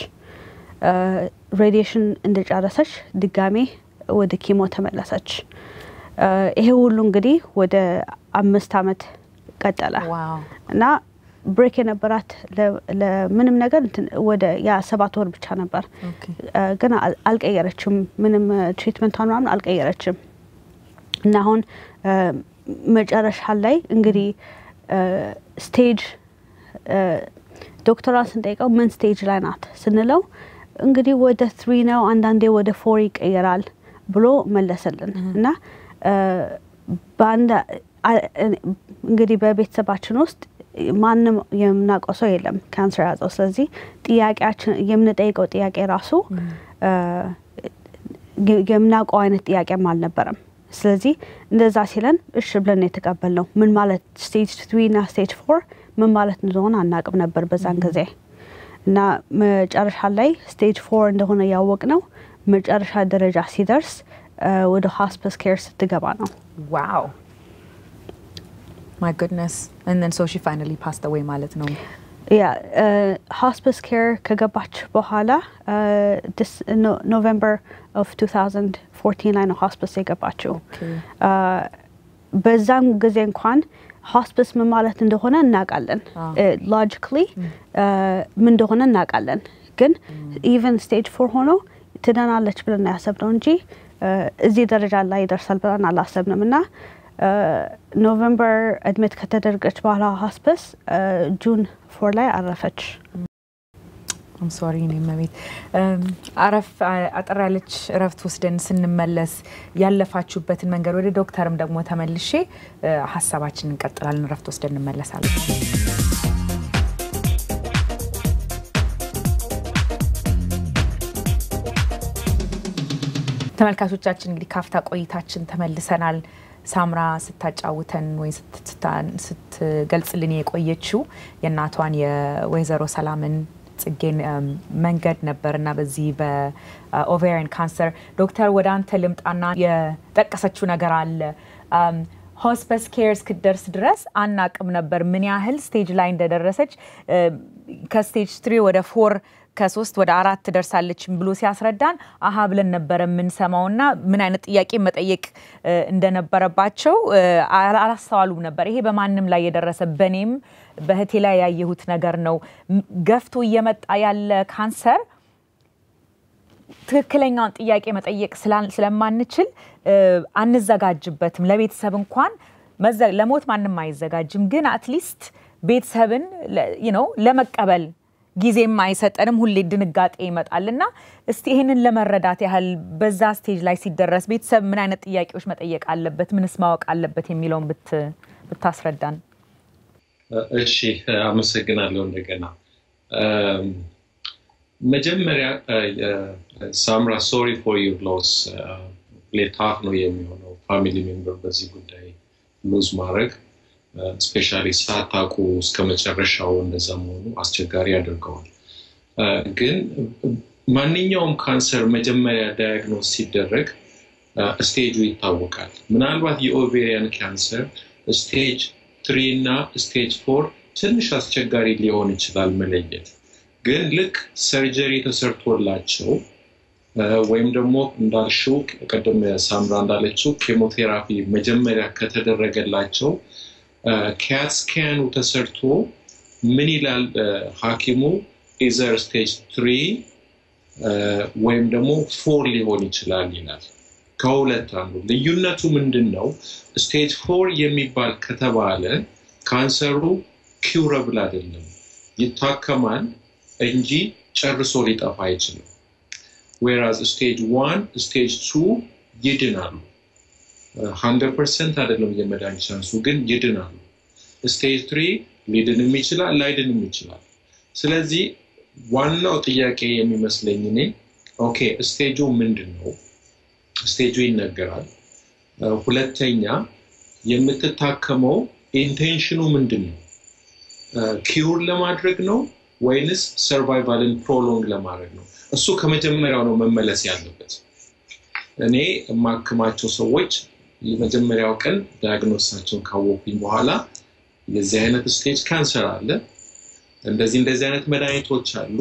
ሬዲዬሽን እንደጨረሰች ድጋሜ ወደ ኪሞ ተመለሰች። ይሄ ሁሉ እንግዲህ ወደ አምስት አመት ቀጠለ እና ብሬክ የነበራት ለምንም ነገር ወደ ያ ሰባት ወር ብቻ ነበር። ግን አልቀየረችም፣ ምንም ትሪትመንቷን ምናምን አልቀየረችም። እና አሁን መጨረሻ ላይ እንግዲህ ስቴጅ ዶክተሯን ስንጠይቀው ምን ስቴጅ ላይ ናት ስንለው እንግዲህ ወደ ትሪ ነው አንዳንዴ ወደ ፎር ይቀየራል ብሎ መለሰልን እና በአንድ እንግዲህ በቤተሰባችን ውስጥ ማንም የምናውቀው ሰው የለም ካንሰር ያዘው። ስለዚህ ጥያቄያችን የምንጠይቀው ጥያቄ ራሱ የምናውቀው አይነት ጥያቄም አልነበረም። ስለዚህ እንደዛ ሲለን እሺ ብለን የተቀበልነው ምን ማለት ስቴጅ ትሪ እና ስቴጅ ፎር ምን ማለት እንደሆነ አናቅም ነበር በዛን ጊዜ እና መጨረሻ ላይ ስቴጅ ፎር እንደሆነ ያወቅ ነው መጨረሻ ደረጃ ሲደርስ ወደ ሆስፒስ ኬር ስትገባ ነው። ዋው ማይ ጉድነስ and so she finally passed away ማለት ነው። ያ ሆስፒስ ኬር ከገባች በኋላ ኖቨምበር ኦፍ 2014 ላይ ነው ሆስፒስ የገባችው። በዛም ጊዜ እንኳን ሆስፒስ ምን ማለት እንደሆነ እናውቃለን። ሎጂካሊ ምን እንደሆነ እናውቃለን። ግን ኢቨን ስቴጅ ፎር ሆኖ ትደናለች ብለን ያሰብነው እንጂ እዚህ ደረጃ ላይ ይደርሳል ብለን አላሰብንም እና ኖቨምበር እድሜት ከተደረገች በኋላ ሆስፒስ ጁን ፎር ላይ አረፈች። ሶሪ እኔ መቤት አረፍ አጠር ያለች እረፍት ወስደን ስንመለስ ያለፋችሁበትን መንገድ ወደ ዶክተርም ደግሞ ተመልሼ ሀሳባችን እንቀጥላለን። እረፍት ወስደን እንመለሳለን። ተመልካቾቻችን እንግዲህ ካፍታ ቆይታችን ተመልሰናል። ሳምራ ስታጫውተን ወይ ስትገልጽልን የቆየችው የእናቷን የወይዘሮ ሰላምን ጽጌን መንገድ ነበር እና በዚህ በኦቬሪያን ካንሰር ዶክተር ወደ አንተ ልምጣና የጠቀሰችው ነገር አለ ሆስፐስ ኬር እስክደርስ ድረስ አናቅም ነበር ምን ያህል ስቴጅ ላይ እንደደረሰች ከስቴጅ ትሪ ወደ ፎር ከሶስት ወደ አራት ትደርሳለች ብሎ ሲያስረዳን አሀ ብለን ነበረ የምንሰማው እና ምን አይነት ጥያቄ መጠየቅ እንደነበረባቸው አላስተዋሉም ነበር። ይሄ በማንም ላይ የደረሰ በእኔም በህቴ ላይ ያየሁት ነገር ነው። ገፍቶ እየመጣ ያለ ካንሰር ትክክለኛውን ጥያቄ መጠየቅ ስለማንችል አንዘጋጅበትም። ለቤተሰብ እንኳን ለሞት ማንም አይዘጋጅም፣ ግን አትሊስት ቤተሰብን ነው ለመቀበል ጊዜም አይሰጠንም። ሁሌ ድንጋጤ ይመጣል እና እስቲ ይህንን ለመረዳት ያህል በዛ ስቴጅ ላይ ሲደረስ ቤተሰብ ምን አይነት ጥያቄዎች መጠየቅ አለበት፣ ምንስ ማወቅ አለበት የሚለውን ብታስረዳን። እሺ፣ አመሰግናለሁ። እንደገና መጀመሪያ ሳምራ ሶሪ ፎር ዩር ሎስ ሌታፍ ነው የሚሆነው ፋሚሊ ሜምበር በዚህ ጉዳይ ሉዝ ማድረግ ስፔሻሊ ሳታውቁ እስከ መጨረሻው እንደዛ መሆኑ አስቸጋሪ ያደርገዋል። ግን ማንኛውም ካንሰር መጀመሪያ ዳያግኖስ ሲደረግ ስቴጁ ይታወቃል። ምናልባት የኦቬሪያን ካንሰር ስቴጅ ትሪ እና ስቴጅ ፎር ትንሽ አስቸጋሪ ሊሆን ይችላል መለየት። ግን ልክ ሰርጀሪ ተሰርቶላቸው ወይም ደግሞ እንዳልሽው ቅድም ሳምራ እንዳለችው ኬሞቴራፒ መጀመሪያ ከተደረገላቸው ካት ስካኑ ተሰርቶ ምን ይላል ሐኪሙ ኢዘር ስቴጅ ትሪ ወይም ደግሞ ፎር ሊሆን ይችላል ይላል። ከሁለት አንዱ ልዩነቱ ምንድን ነው? ስቴጅ ፎር የሚባል ከተባለ ካንሰሩ ኪውረብል አይደለም፣ ይታከማል እንጂ ጨርሶ ሊጠፋ አይችልም። ዌራዝ ስቴጅ ዋን ስቴጅ ቱ ይድናሉ። ሀንድረድ ፐርሰንት አይደለም የመዳን ቻንሱ ግን ይድናሉ። ስቴጅ ትሪ ሊድንም ይችላል ላይድንም ይችላል። ስለዚህ ዋናው ጥያቄ የሚመስለኝ እኔ ኦኬ ስቴጁ ምንድን ነው? ስቴጁ ይነገራል። ሁለተኛ የምትታከመው ኢንቴንሽኑ ምንድን ነው? ኪውር ለማድረግ ነው ወይንስ ሰርቫይቫልን ፕሮሎንግ ለማድረግ ነው? እሱ ከመጀመሪያው ነው መመለስ ያለበት። እኔ የማክማቸው ሰዎች የመጀመሪያው ቀን ዳያግኖሳቸውን ካወቁኝ በኋላ የዚህ አይነት ስቴጅ ካንሰር አለ፣ እንደዚህ እንደዚህ አይነት መድኃኒቶች አሉ።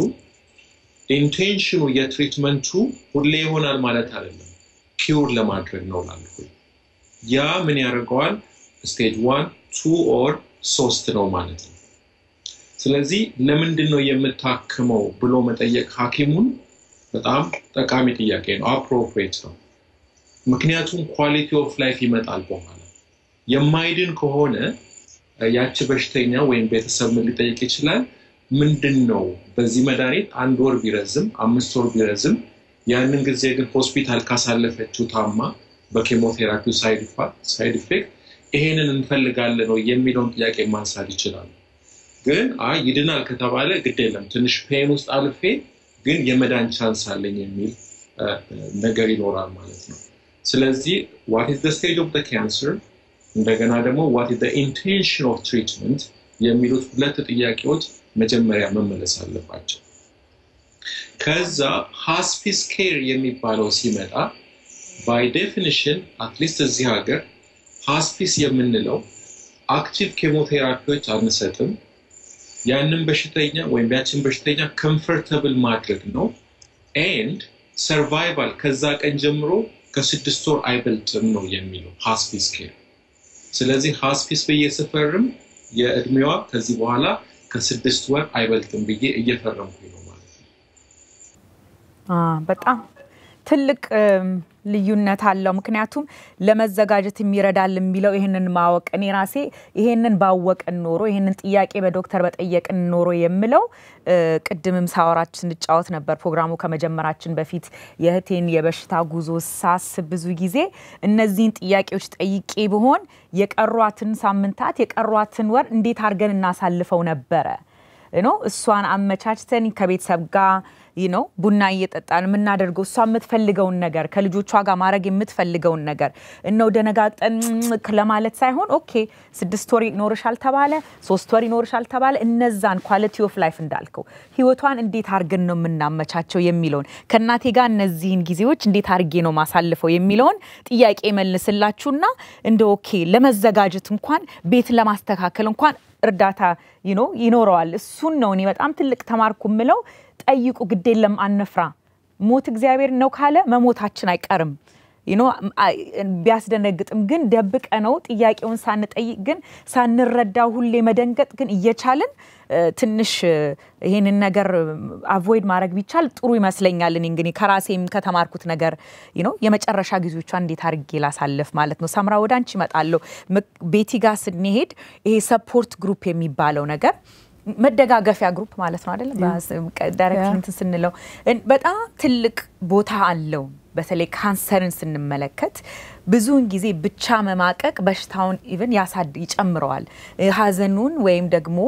ኢንቴንሽኑ የትሪትመንቱ ሁሌ ይሆናል ማለት አይደለም፣ ኪውር ለማድረግ ነው ላልኩ። ያ ምን ያደርገዋል? ስቴጅ ዋን ቱ ኦር ሶስት ነው ማለት ነው። ስለዚህ ለምንድን ነው የምታክመው ብሎ መጠየቅ ሐኪሙን በጣም ጠቃሚ ጥያቄ ነው። አፕሮፕሬት ነው። ምክንያቱም ኳሊቲ ኦፍ ላይፍ ይመጣል በኋላ። የማይድን ከሆነ ያቺ በሽተኛ ወይም ቤተሰብ ምን ሊጠይቅ ይችላል? ምንድን ነው በዚህ መድኃኒት አንድ ወር ቢረዝም አምስት ወር ቢረዝም ያንን ጊዜ ግን ሆስፒታል ካሳለፈችው ታማ በኬሞቴራፒው ሳይድ ኢፌክት ይሄንን እንፈልጋለን ነው የሚለውን ጥያቄ ማንሳት ይችላሉ። ግን አይ ይድናል ከተባለ ግድ የለም ትንሽ ፔን ውስጥ አልፌ ግን የመዳን ቻንስ አለኝ የሚል ነገር ይኖራል ማለት ነው። ስለዚህ ዋት ኢዝ ስቴጅ ኦፍ ካንሰር እንደገና ደግሞ ዋት ኢዝ ኢንቴንሽን ኦፍ ትሪትመንት የሚሉት ሁለት ጥያቄዎች መጀመሪያ መመለስ አለባቸው። ከዛ ሃስፒስ ኬር የሚባለው ሲመጣ ባይ ዴፊኒሽን አትሊስት እዚህ ሀገር ሃስፒስ የምንለው አክቲቭ ኬሞቴራፒዎች አንሰጥም። ያንን በሽተኛ ወይም ያችን በሽተኛ ኮምፈርተብል ማድረግ ነው። ኤንድ ሰርቫይቫል ከዛ ቀን ጀምሮ ከስድስት ወር አይበልጥም ነው የሚለው ሃስፒስ ኬር። ስለዚህ ሃስፒስ ብዬ ስፈርም የእድሜዋ ከዚህ በኋላ ከስድስት ወር አይበልጥም ብዬ እየፈረምኩኝ ነው ማለት ነው። በጣም ትልቅ ልዩነት አለው። ምክንያቱም ለመዘጋጀት የሚረዳል የሚለው ይህንን ማወቅ እኔ ራሴ ይሄንን ባወቅን ኖሮ ይህንን ጥያቄ በዶክተር በጠየቅን ኖሮ የምለው ቅድምም ሳወራች ስንጫወት ነበር ፕሮግራሙ ከመጀመራችን በፊት የእህቴን የበሽታ ጉዞ ሳስብ ብዙ ጊዜ እነዚህን ጥያቄዎች ጠይቄ ብሆን የቀሯትን ሳምንታት የቀሯትን ወር እንዴት አድርገን እናሳልፈው ነበረ ነው እሷን አመቻችተን ከቤተሰብ ጋር ነው ቡና እየጠጣን የምናደርገው እሷ የምትፈልገውን ነገር ከልጆቿ ጋር ማድረግ የምትፈልገውን ነገር እነው ደነጋግጠን ለማለት ሳይሆን ኦኬ ስድስት ወር ይኖርሻል ተባለ፣ ሶስት ወር ይኖርሻል ተባለ። እነዛን ኳሊቲ ኦፍ ላይፍ እንዳልከው ህይወቷን እንዴት አድርገን ነው የምናመቻቸው የሚለውን ከእናቴ ጋር እነዚህን ጊዜዎች እንዴት አድርጌ ነው ማሳልፈው የሚለውን ጥያቄ መልስላችሁና እንደ ኦኬ ለመዘጋጀት እንኳን ቤት ለማስተካከል እንኳን እርዳታ ይኖረዋል። እሱን ነው እኔ በጣም ትልቅ ተማርኩ የምለው። ጠይቁ፣ ግድ የለም አንፍራ። ሞት እግዚአብሔር ነው ካለ መሞታችን አይቀርም። ቢያስደነግጥም ግን ደብቀ ነው ጥያቄውን ሳንጠይቅ ግን ሳንረዳው ሁሌ መደንገጥ ግን እየቻልን ትንሽ ይሄንን ነገር አቮይድ ማድረግ ቢቻል ጥሩ ይመስለኛል። እኔ እንግዲህ ከራሴም ከተማርኩት ነገር ነው የመጨረሻ ጊዜዎቿ እንዴት አድርጌ ላሳልፍ ማለት ነው። ሰምራ ወደ አንቺ እመጣለሁ። ቤቲ ጋር ስንሄድ ይሄ ሰፖርት ግሩፕ የሚባለው ነገር መደጋገፊያ ግሩፕ ማለት ነው አይደለም? ዳይሬክሽን እንትን ስንለው በጣም ትልቅ ቦታ አለው። በተለይ ካንሰርን ስንመለከት ብዙውን ጊዜ ብቻ መማቀቅ በሽታውን ኢቨን ያሳድ ይጨምረዋል። ሀዘኑን ወይም ደግሞ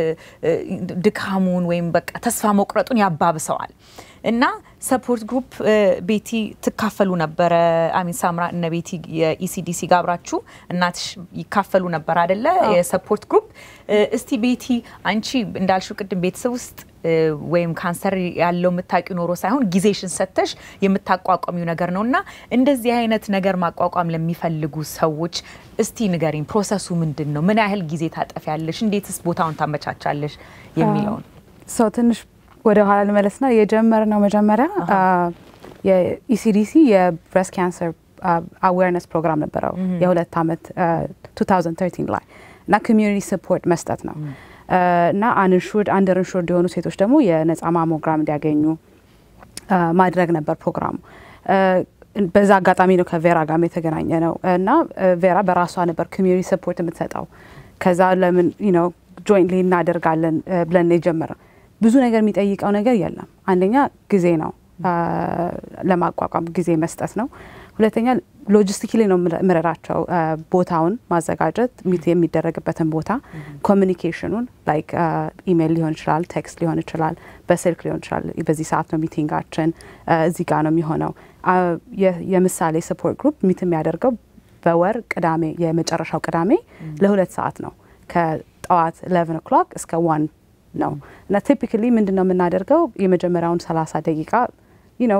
ድካሙን ወይም በቃ ተስፋ መቁረጡን ያባብሰዋል። እና ሰፖርት ግሩፕ ቤቲ ትካፈሉ ነበረ። አሚን ሳምራ እነ ቤቲ የኢሲዲሲ ጋር አብራችሁ እናትሽ ይካፈሉ ነበር አደለ? የሰፖርት ግሩፕ እስቲ ቤቲ አንቺ እንዳልሽው ቅድም ቤተሰብ ውስጥ ወይም ካንሰር ያለው የምታውቂው ኖሮ ሳይሆን ጊዜሽን ሰተሽ የምታቋቋሚው ነገር ነው እና እንደዚህ አይነት ነገር ማቋቋም ለሚፈልጉ ሰዎች እስቲ ንገሪኝ፣ ፕሮሰሱ ምንድን ነው? ምን ያህል ጊዜ ታጠፊያለሽ? እንዴትስ ቦታውን ታመቻቻለሽ? የሚለውን ሰው ትንሽ ወደ ኋላ ልመለስና የጀመርነው መጀመሪያ የኢሲዲሲ የብሬስት ካንሰር አዌርነስ ፕሮግራም ነበረው የሁለት ዓመት 2013 ላይ እና ኮሚዩኒቲ ሰፖርት መስጠት ነው እና አንሹርድ አንደር ኢንሹርድ የሆኑ ሴቶች ደግሞ የነጻ ማሞግራም እንዲያገኙ ማድረግ ነበር ፕሮግራሙ። በዛ አጋጣሚ ነው ከቬራ ጋር የተገናኘ ነው እና ቬራ በራሷ ነበር ኮሚዩኒቲ ሰፖርት የምትሰጠው። ከዛ ለምን ነው ጆይንትሊ እናደርጋለን ብለን የጀመረ ብዙ ነገር የሚጠይቀው ነገር የለም። አንደኛ ጊዜ ነው ለማቋቋም ጊዜ መስጠት ነው። ሁለተኛ ሎጂስቲክሊ ነው የምረዳቸው። ቦታውን ማዘጋጀት የሚደረግበትን ቦታ፣ ኮሚኒኬሽኑን ላይክ ኢሜይል ሊሆን ይችላል፣ ቴክስት ሊሆን ይችላል፣ በስልክ ሊሆን ይችላል። በዚህ ሰዓት ነው ሚቲንጋችን፣ እዚህ ጋር ነው የሚሆነው። የምሳሌ ሰፖርት ግሩፕ ሚት የሚያደርገው በወር ቅዳሜ የመጨረሻው ቅዳሜ ለሁለት ሰዓት ነው ከጠዋት 11 ኦክሎክ እስከ ዋን ነው እና ቲፒካሊ ምንድን ነው የምናደርገው የመጀመሪያውን 30 ደቂቃ ነው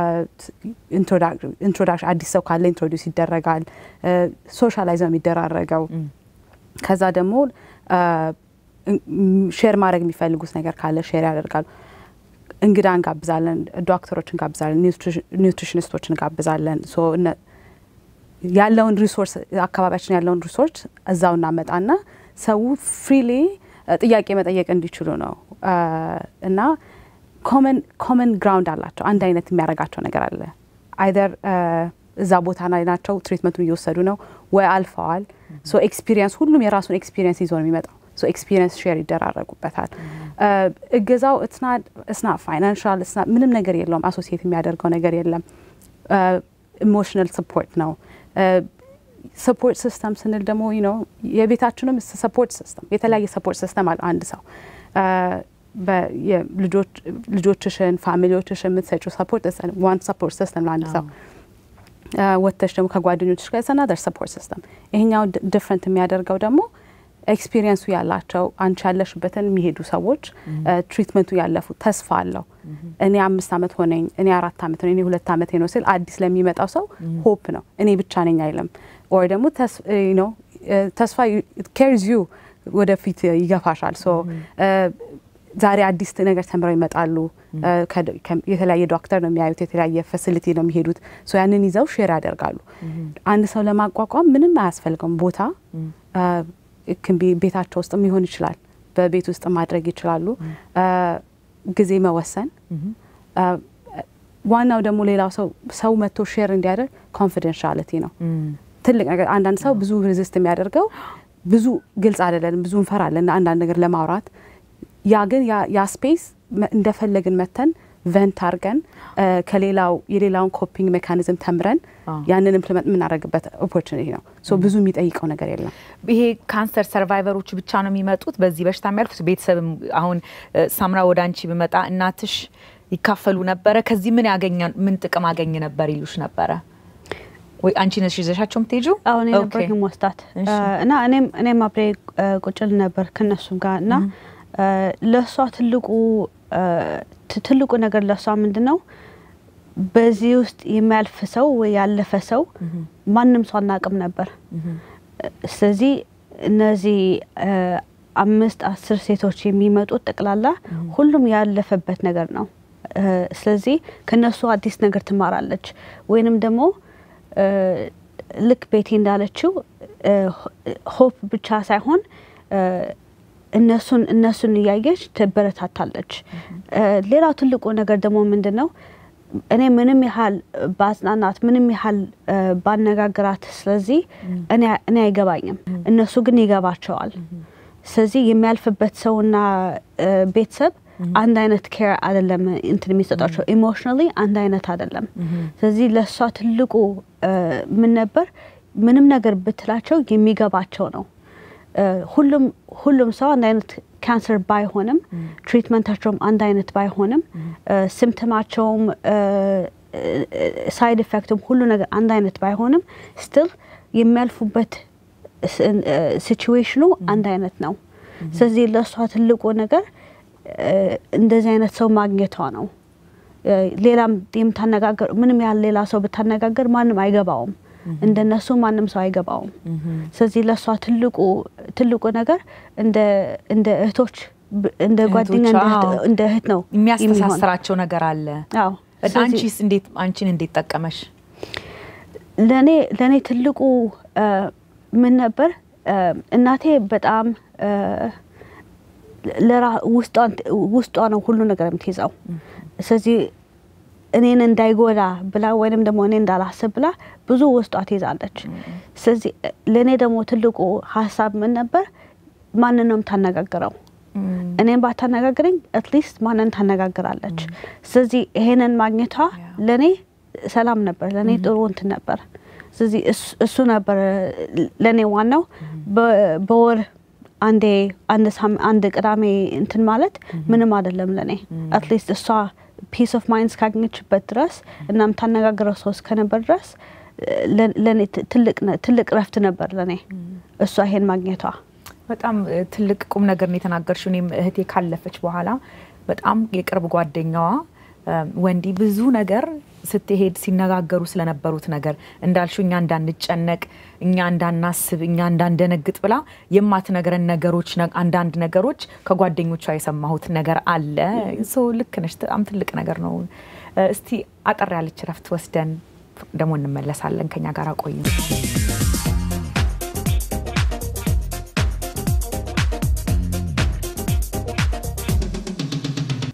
ኢንትሮዳክሽን አዲስ ሰው ካለ ኢንትሮዲውስ ይደረጋል። ሶሻላይዝ ነው የሚደራረገው። ከዛ ደግሞ ሼር ማድረግ የሚፈልጉት ነገር ካለ ሼር ያደርጋሉ። እንግዳ እንጋብዛለን፣ ዶክተሮች እንጋብዛለን፣ ኒውትሪሽኒስቶች እንጋብዛለን። ያለውን ሪሶርስ አካባቢያችን ያለውን ሪሶርስ እዛው እናመጣና ሰው ፍሪሊ ጥያቄ መጠየቅ እንዲችሉ ነው እና ኮመን ግራውንድ አላቸው። አንድ አይነት የሚያደርጋቸው ነገር አለ። አይደር እዛ ቦታ ላይ ናቸው፣ ትሪትመንቱን እየወሰዱ ነው ወይ አልፈዋል። ሶ ኤክስፒሪየንስ ሁሉም የራሱን ኤክስፒሪየንስ ይዞ ነው የሚመጣው። ሶ ኤክስፒሪየንስ ሼር ይደራረጉበታል። እገዛው እስና ፋይናንሻል ምንም ነገር የለውም። አሶሲየት የሚያደርገው ነገር የለም። ኢሞሽናል ሰፖርት ነው። ሰፖርት ሲስተም ስንል ደግሞ ነው የቤታችንም ሰፖርት ሲስተም የተለያየ ሰፖርት ሲስተም አለ። አንድ ሰው ልጆችሽን ፋሚሊዎችሽን የምትሰጪው ሰፖርት ዋን ሰፖርት ሲስተም ለአንድ ሰው ወጥተሽ ደግሞ ከጓደኞችሽ ጋር ሰናደር ሰፖርት ሲስተም። ይሄኛው ዲፍረንት የሚያደርገው ደግሞ ኤክስፒሪየንሱ ያላቸው አንቺ ያለሽበትን የሚሄዱ ሰዎች ትሪትመንቱ ያለፉ ተስፋ አለው። እኔ አምስት ዓመት ሆነኝ፣ እኔ አራት ዓመት ሆነኝ፣ እኔ ሁለት ዓመት ነው ሲል አዲስ ለሚመጣው ሰው ሆፕ ነው። እኔ ብቻ ነኝ አይልም። ኦር ደግሞ ተስፋ ኬርዝ ዩ ወደፊት ይገፋሻል። ሶ ዛሬ አዲስ ነገር ተምረው ይመጣሉ። የተለያየ ዶክተር ነው የሚያዩት፣ የተለያየ ፋሲሊቲ ነው የሚሄዱት። ሶ ያንን ይዘው ሼር ያደርጋሉ። አንድ ሰው ለማቋቋም ምንም አያስፈልገውም ቦታ ክንቢ ቤታቸው ውስጥ ሊሆን ይችላል። በቤት ውስጥ ማድረግ ይችላሉ። ጊዜ መወሰን ዋናው ደግሞ ሌላው ሰው ሰው መጥቶ ሼር እንዲያደርግ ኮንፊደንሻሊቲ ነው ትልቅ ነገር። አንዳንድ ሰው ብዙ ሬዚስት የሚያደርገው ብዙ ግልጽ አይደለንም፣ ብዙ እንፈራለን አንዳንድ ነገር ለማውራት። ያ ግን ያ ስፔስ እንደፈለግን መተን ቨንት አድርገን ከሌላው የሌላውን ኮፒንግ ሜካኒዝም ተምረን ያንን ኢምፕሊመንት የምናደርግበት ኦፖርቹኒቲ ነው። ሶ ብዙ የሚጠይቀው ነገር የለም። ይሄ ካንሰር ሰርቫይቨሮቹ ብቻ ነው የሚመጡት በዚህ በሽታ የሚያልፉት? ቤተሰብም አሁን ሳምራ ወደ አንቺ ብመጣ እናትሽ ይካፈሉ ነበረ? ከዚህ ምን ያገኘ ምን ጥቅም አገኝ ነበር ይሉሽ ነበረ ወይ? አንቺ ነሽ ይዘሻቸው የምትሄጂው? አሁን የነበር ወስዳት እና እኔም እኔም አብሬ ቁጭል ነበር ከነሱም ጋር እና ለእሷ ትልቁ ትልቁ ነገር ለእሷ ምንድን ነው በዚህ ውስጥ የሚያልፍ ሰው ወይ ያለፈ ሰው ማንም ሰው አናቅም ነበር። ስለዚህ እነዚህ አምስት አስር ሴቶች የሚመጡት ጠቅላላ ሁሉም ያለፈበት ነገር ነው። ስለዚህ ከነሱ አዲስ ነገር ትማራለች ወይንም ደግሞ ልክ ቤቴ እንዳለችው ሆፕ ብቻ ሳይሆን እነሱን እነሱን እያየች ትበረታታለች። ሌላው ትልቁ ነገር ደግሞ ምንድን ነው እኔ ምንም ያህል በአጽናናት ምንም ያህል ባነጋግራት፣ ስለዚህ እኔ አይገባኝም፣ እነሱ ግን ይገባቸዋል። ስለዚህ የሚያልፍበት ሰውና ቤተሰብ አንድ አይነት ኬር አይደለም እንትን የሚሰጣቸው ኢሞሽናሊ አንድ አይነት አይደለም። ስለዚህ ለእሷ ትልቁ ምን ነበር ምንም ነገር ብትላቸው የሚገባቸው ነው። ሁሉም ሁሉም ሰው አንድ አይነት ካንሰር ባይሆንም ትሪትመንታቸውም አንድ አይነት ባይሆንም ሲምፕተማቸውም ሳይድ ኢፌክቱም ሁሉ ነገር አንድ አይነት ባይሆንም ስትል የሚያልፉበት ሲቹዌሽኑ አንድ አይነት ነው። ስለዚህ ለእሷ ትልቁ ነገር እንደዚህ አይነት ሰው ማግኘቷ ነው። ሌላም የምታነጋገር ምንም ያህል ሌላ ሰው ብታነጋገር ማንም አይገባውም። እንደነሱ ማንም ሰው አይገባውም። ስለዚህ ለእሷ ትልቁ ትልቁ ነገር እንደ እህቶች እንደ ጓደኛ እንደ እህት ነው የሚያስተሳስራቸው ነገር አለ። አዎ አንቺስ እንዴት አንቺን እንዴት ጠቀመሽ? ለእኔ ለእኔ ትልቁ ምን ነበር እናቴ በጣም ውስጧ ነው ሁሉ ነገር የምትይዘው። ስለዚህ እኔን እንዳይጎዳ ብላ ወይንም ደግሞ እኔ እንዳላስብ ብላ ብዙ ውስጧ ትይዛለች። ስለዚህ ለእኔ ደግሞ ትልቁ ሀሳብ ምን ነበር፣ ማንን ነው የምታነጋግረው? እኔን ባታነጋግረኝ አትሊስት ማንን ታነጋግራለች? ስለዚህ ይሄንን ማግኘቷ ለእኔ ሰላም ነበር፣ ለእኔ ጥሩ እንትን ነበር። ስለዚህ እሱ ነበር ለእኔ ዋናው በወር አንዴ አንድ ቅዳሜ እንትን ማለት ምንም አይደለም ለእኔ አትሊስት እሷ ፒስ ኦፍ ማይንድ እስካገኘችበት ድረስ እና የምታነጋግረው ሰው እስከነበር ድረስ ለእኔ ትልቅ ረፍት ነበር ለእኔ እሷ ይሄን ማግኘቷ። በጣም ትልቅ ቁም ነገር ነው የተናገርሽው። እኔም እህቴ ካለፈች በኋላ በጣም የቅርብ ጓደኛዋ ወንዲ ብዙ ነገር ስትሄድ ሲነጋገሩ ስለነበሩት ነገር እንዳልሽው እኛ እንዳንጨነቅ፣ እኛ እንዳናስብ፣ እኛ እንዳንደነግጥ ብላ የማትነግረን ነገሮች አንዳንድ ነገሮች ከጓደኞቿ የሰማሁት ነገር አለ። ሰው ልክ ነሽ። በጣም ትልቅ ነገር ነው። እስቲ አጠር ያለች ረፍት ወስደን ደግሞ እንመለሳለን። ከኛ ጋር ቆዩ።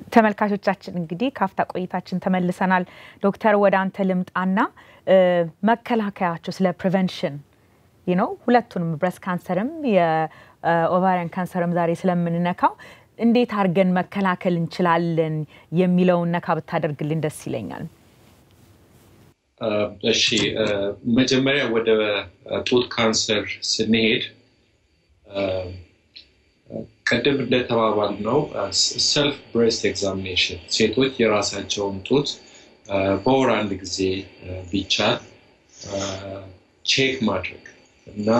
ተመልካቾቻችን እንግዲህ ካፍታ ቆይታችን ተመልሰናል። ዶክተር ወደ አንተ ልምጣና መከላከያቸው ስለ ፕሪቨንሽን ነው ሁለቱንም ብረስት ካንሰርም የኦቫሪያን ካንሰርም ዛሬ ስለምንነካው እንዴት አድርገን መከላከል እንችላለን የሚለውን ነካ ብታደርግልን ደስ ይለኛል። እሺ፣ መጀመሪያ ወደ ጡት ካንሰር ስንሄድ ቅድም እንደተባባል ነው ሰልፍ ብሬስት ኤግዛሚኔሽን ሴቶች የራሳቸውን ጡት በወር አንድ ጊዜ ቢቻል ቼክ ማድረግ እና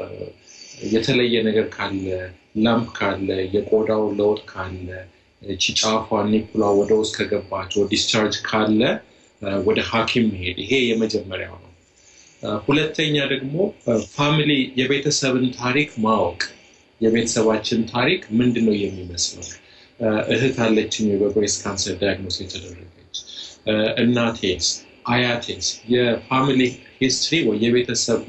የተለየ ነገር ካለ ላምፕ ካለ የቆዳው ለውጥ ካለ እቺ ጫፏ ኒኩላ ወደ ውስጥ ከገባች ዲስቻርጅ ካለ ወደ ሐኪም መሄድ ይሄ የመጀመሪያው ነው። ሁለተኛ ደግሞ ፋሚሊ የቤተሰብን ታሪክ ማወቅ የቤተሰባችን ታሪክ ምንድን ነው የሚመስለው? እህት አለችኝ በብሬስት ካንሰር ዳያግኖስ የተደረገች እናቴስ፣ አያቴስ የፋሚሊ ሂስትሪ ወይ የቤተሰብ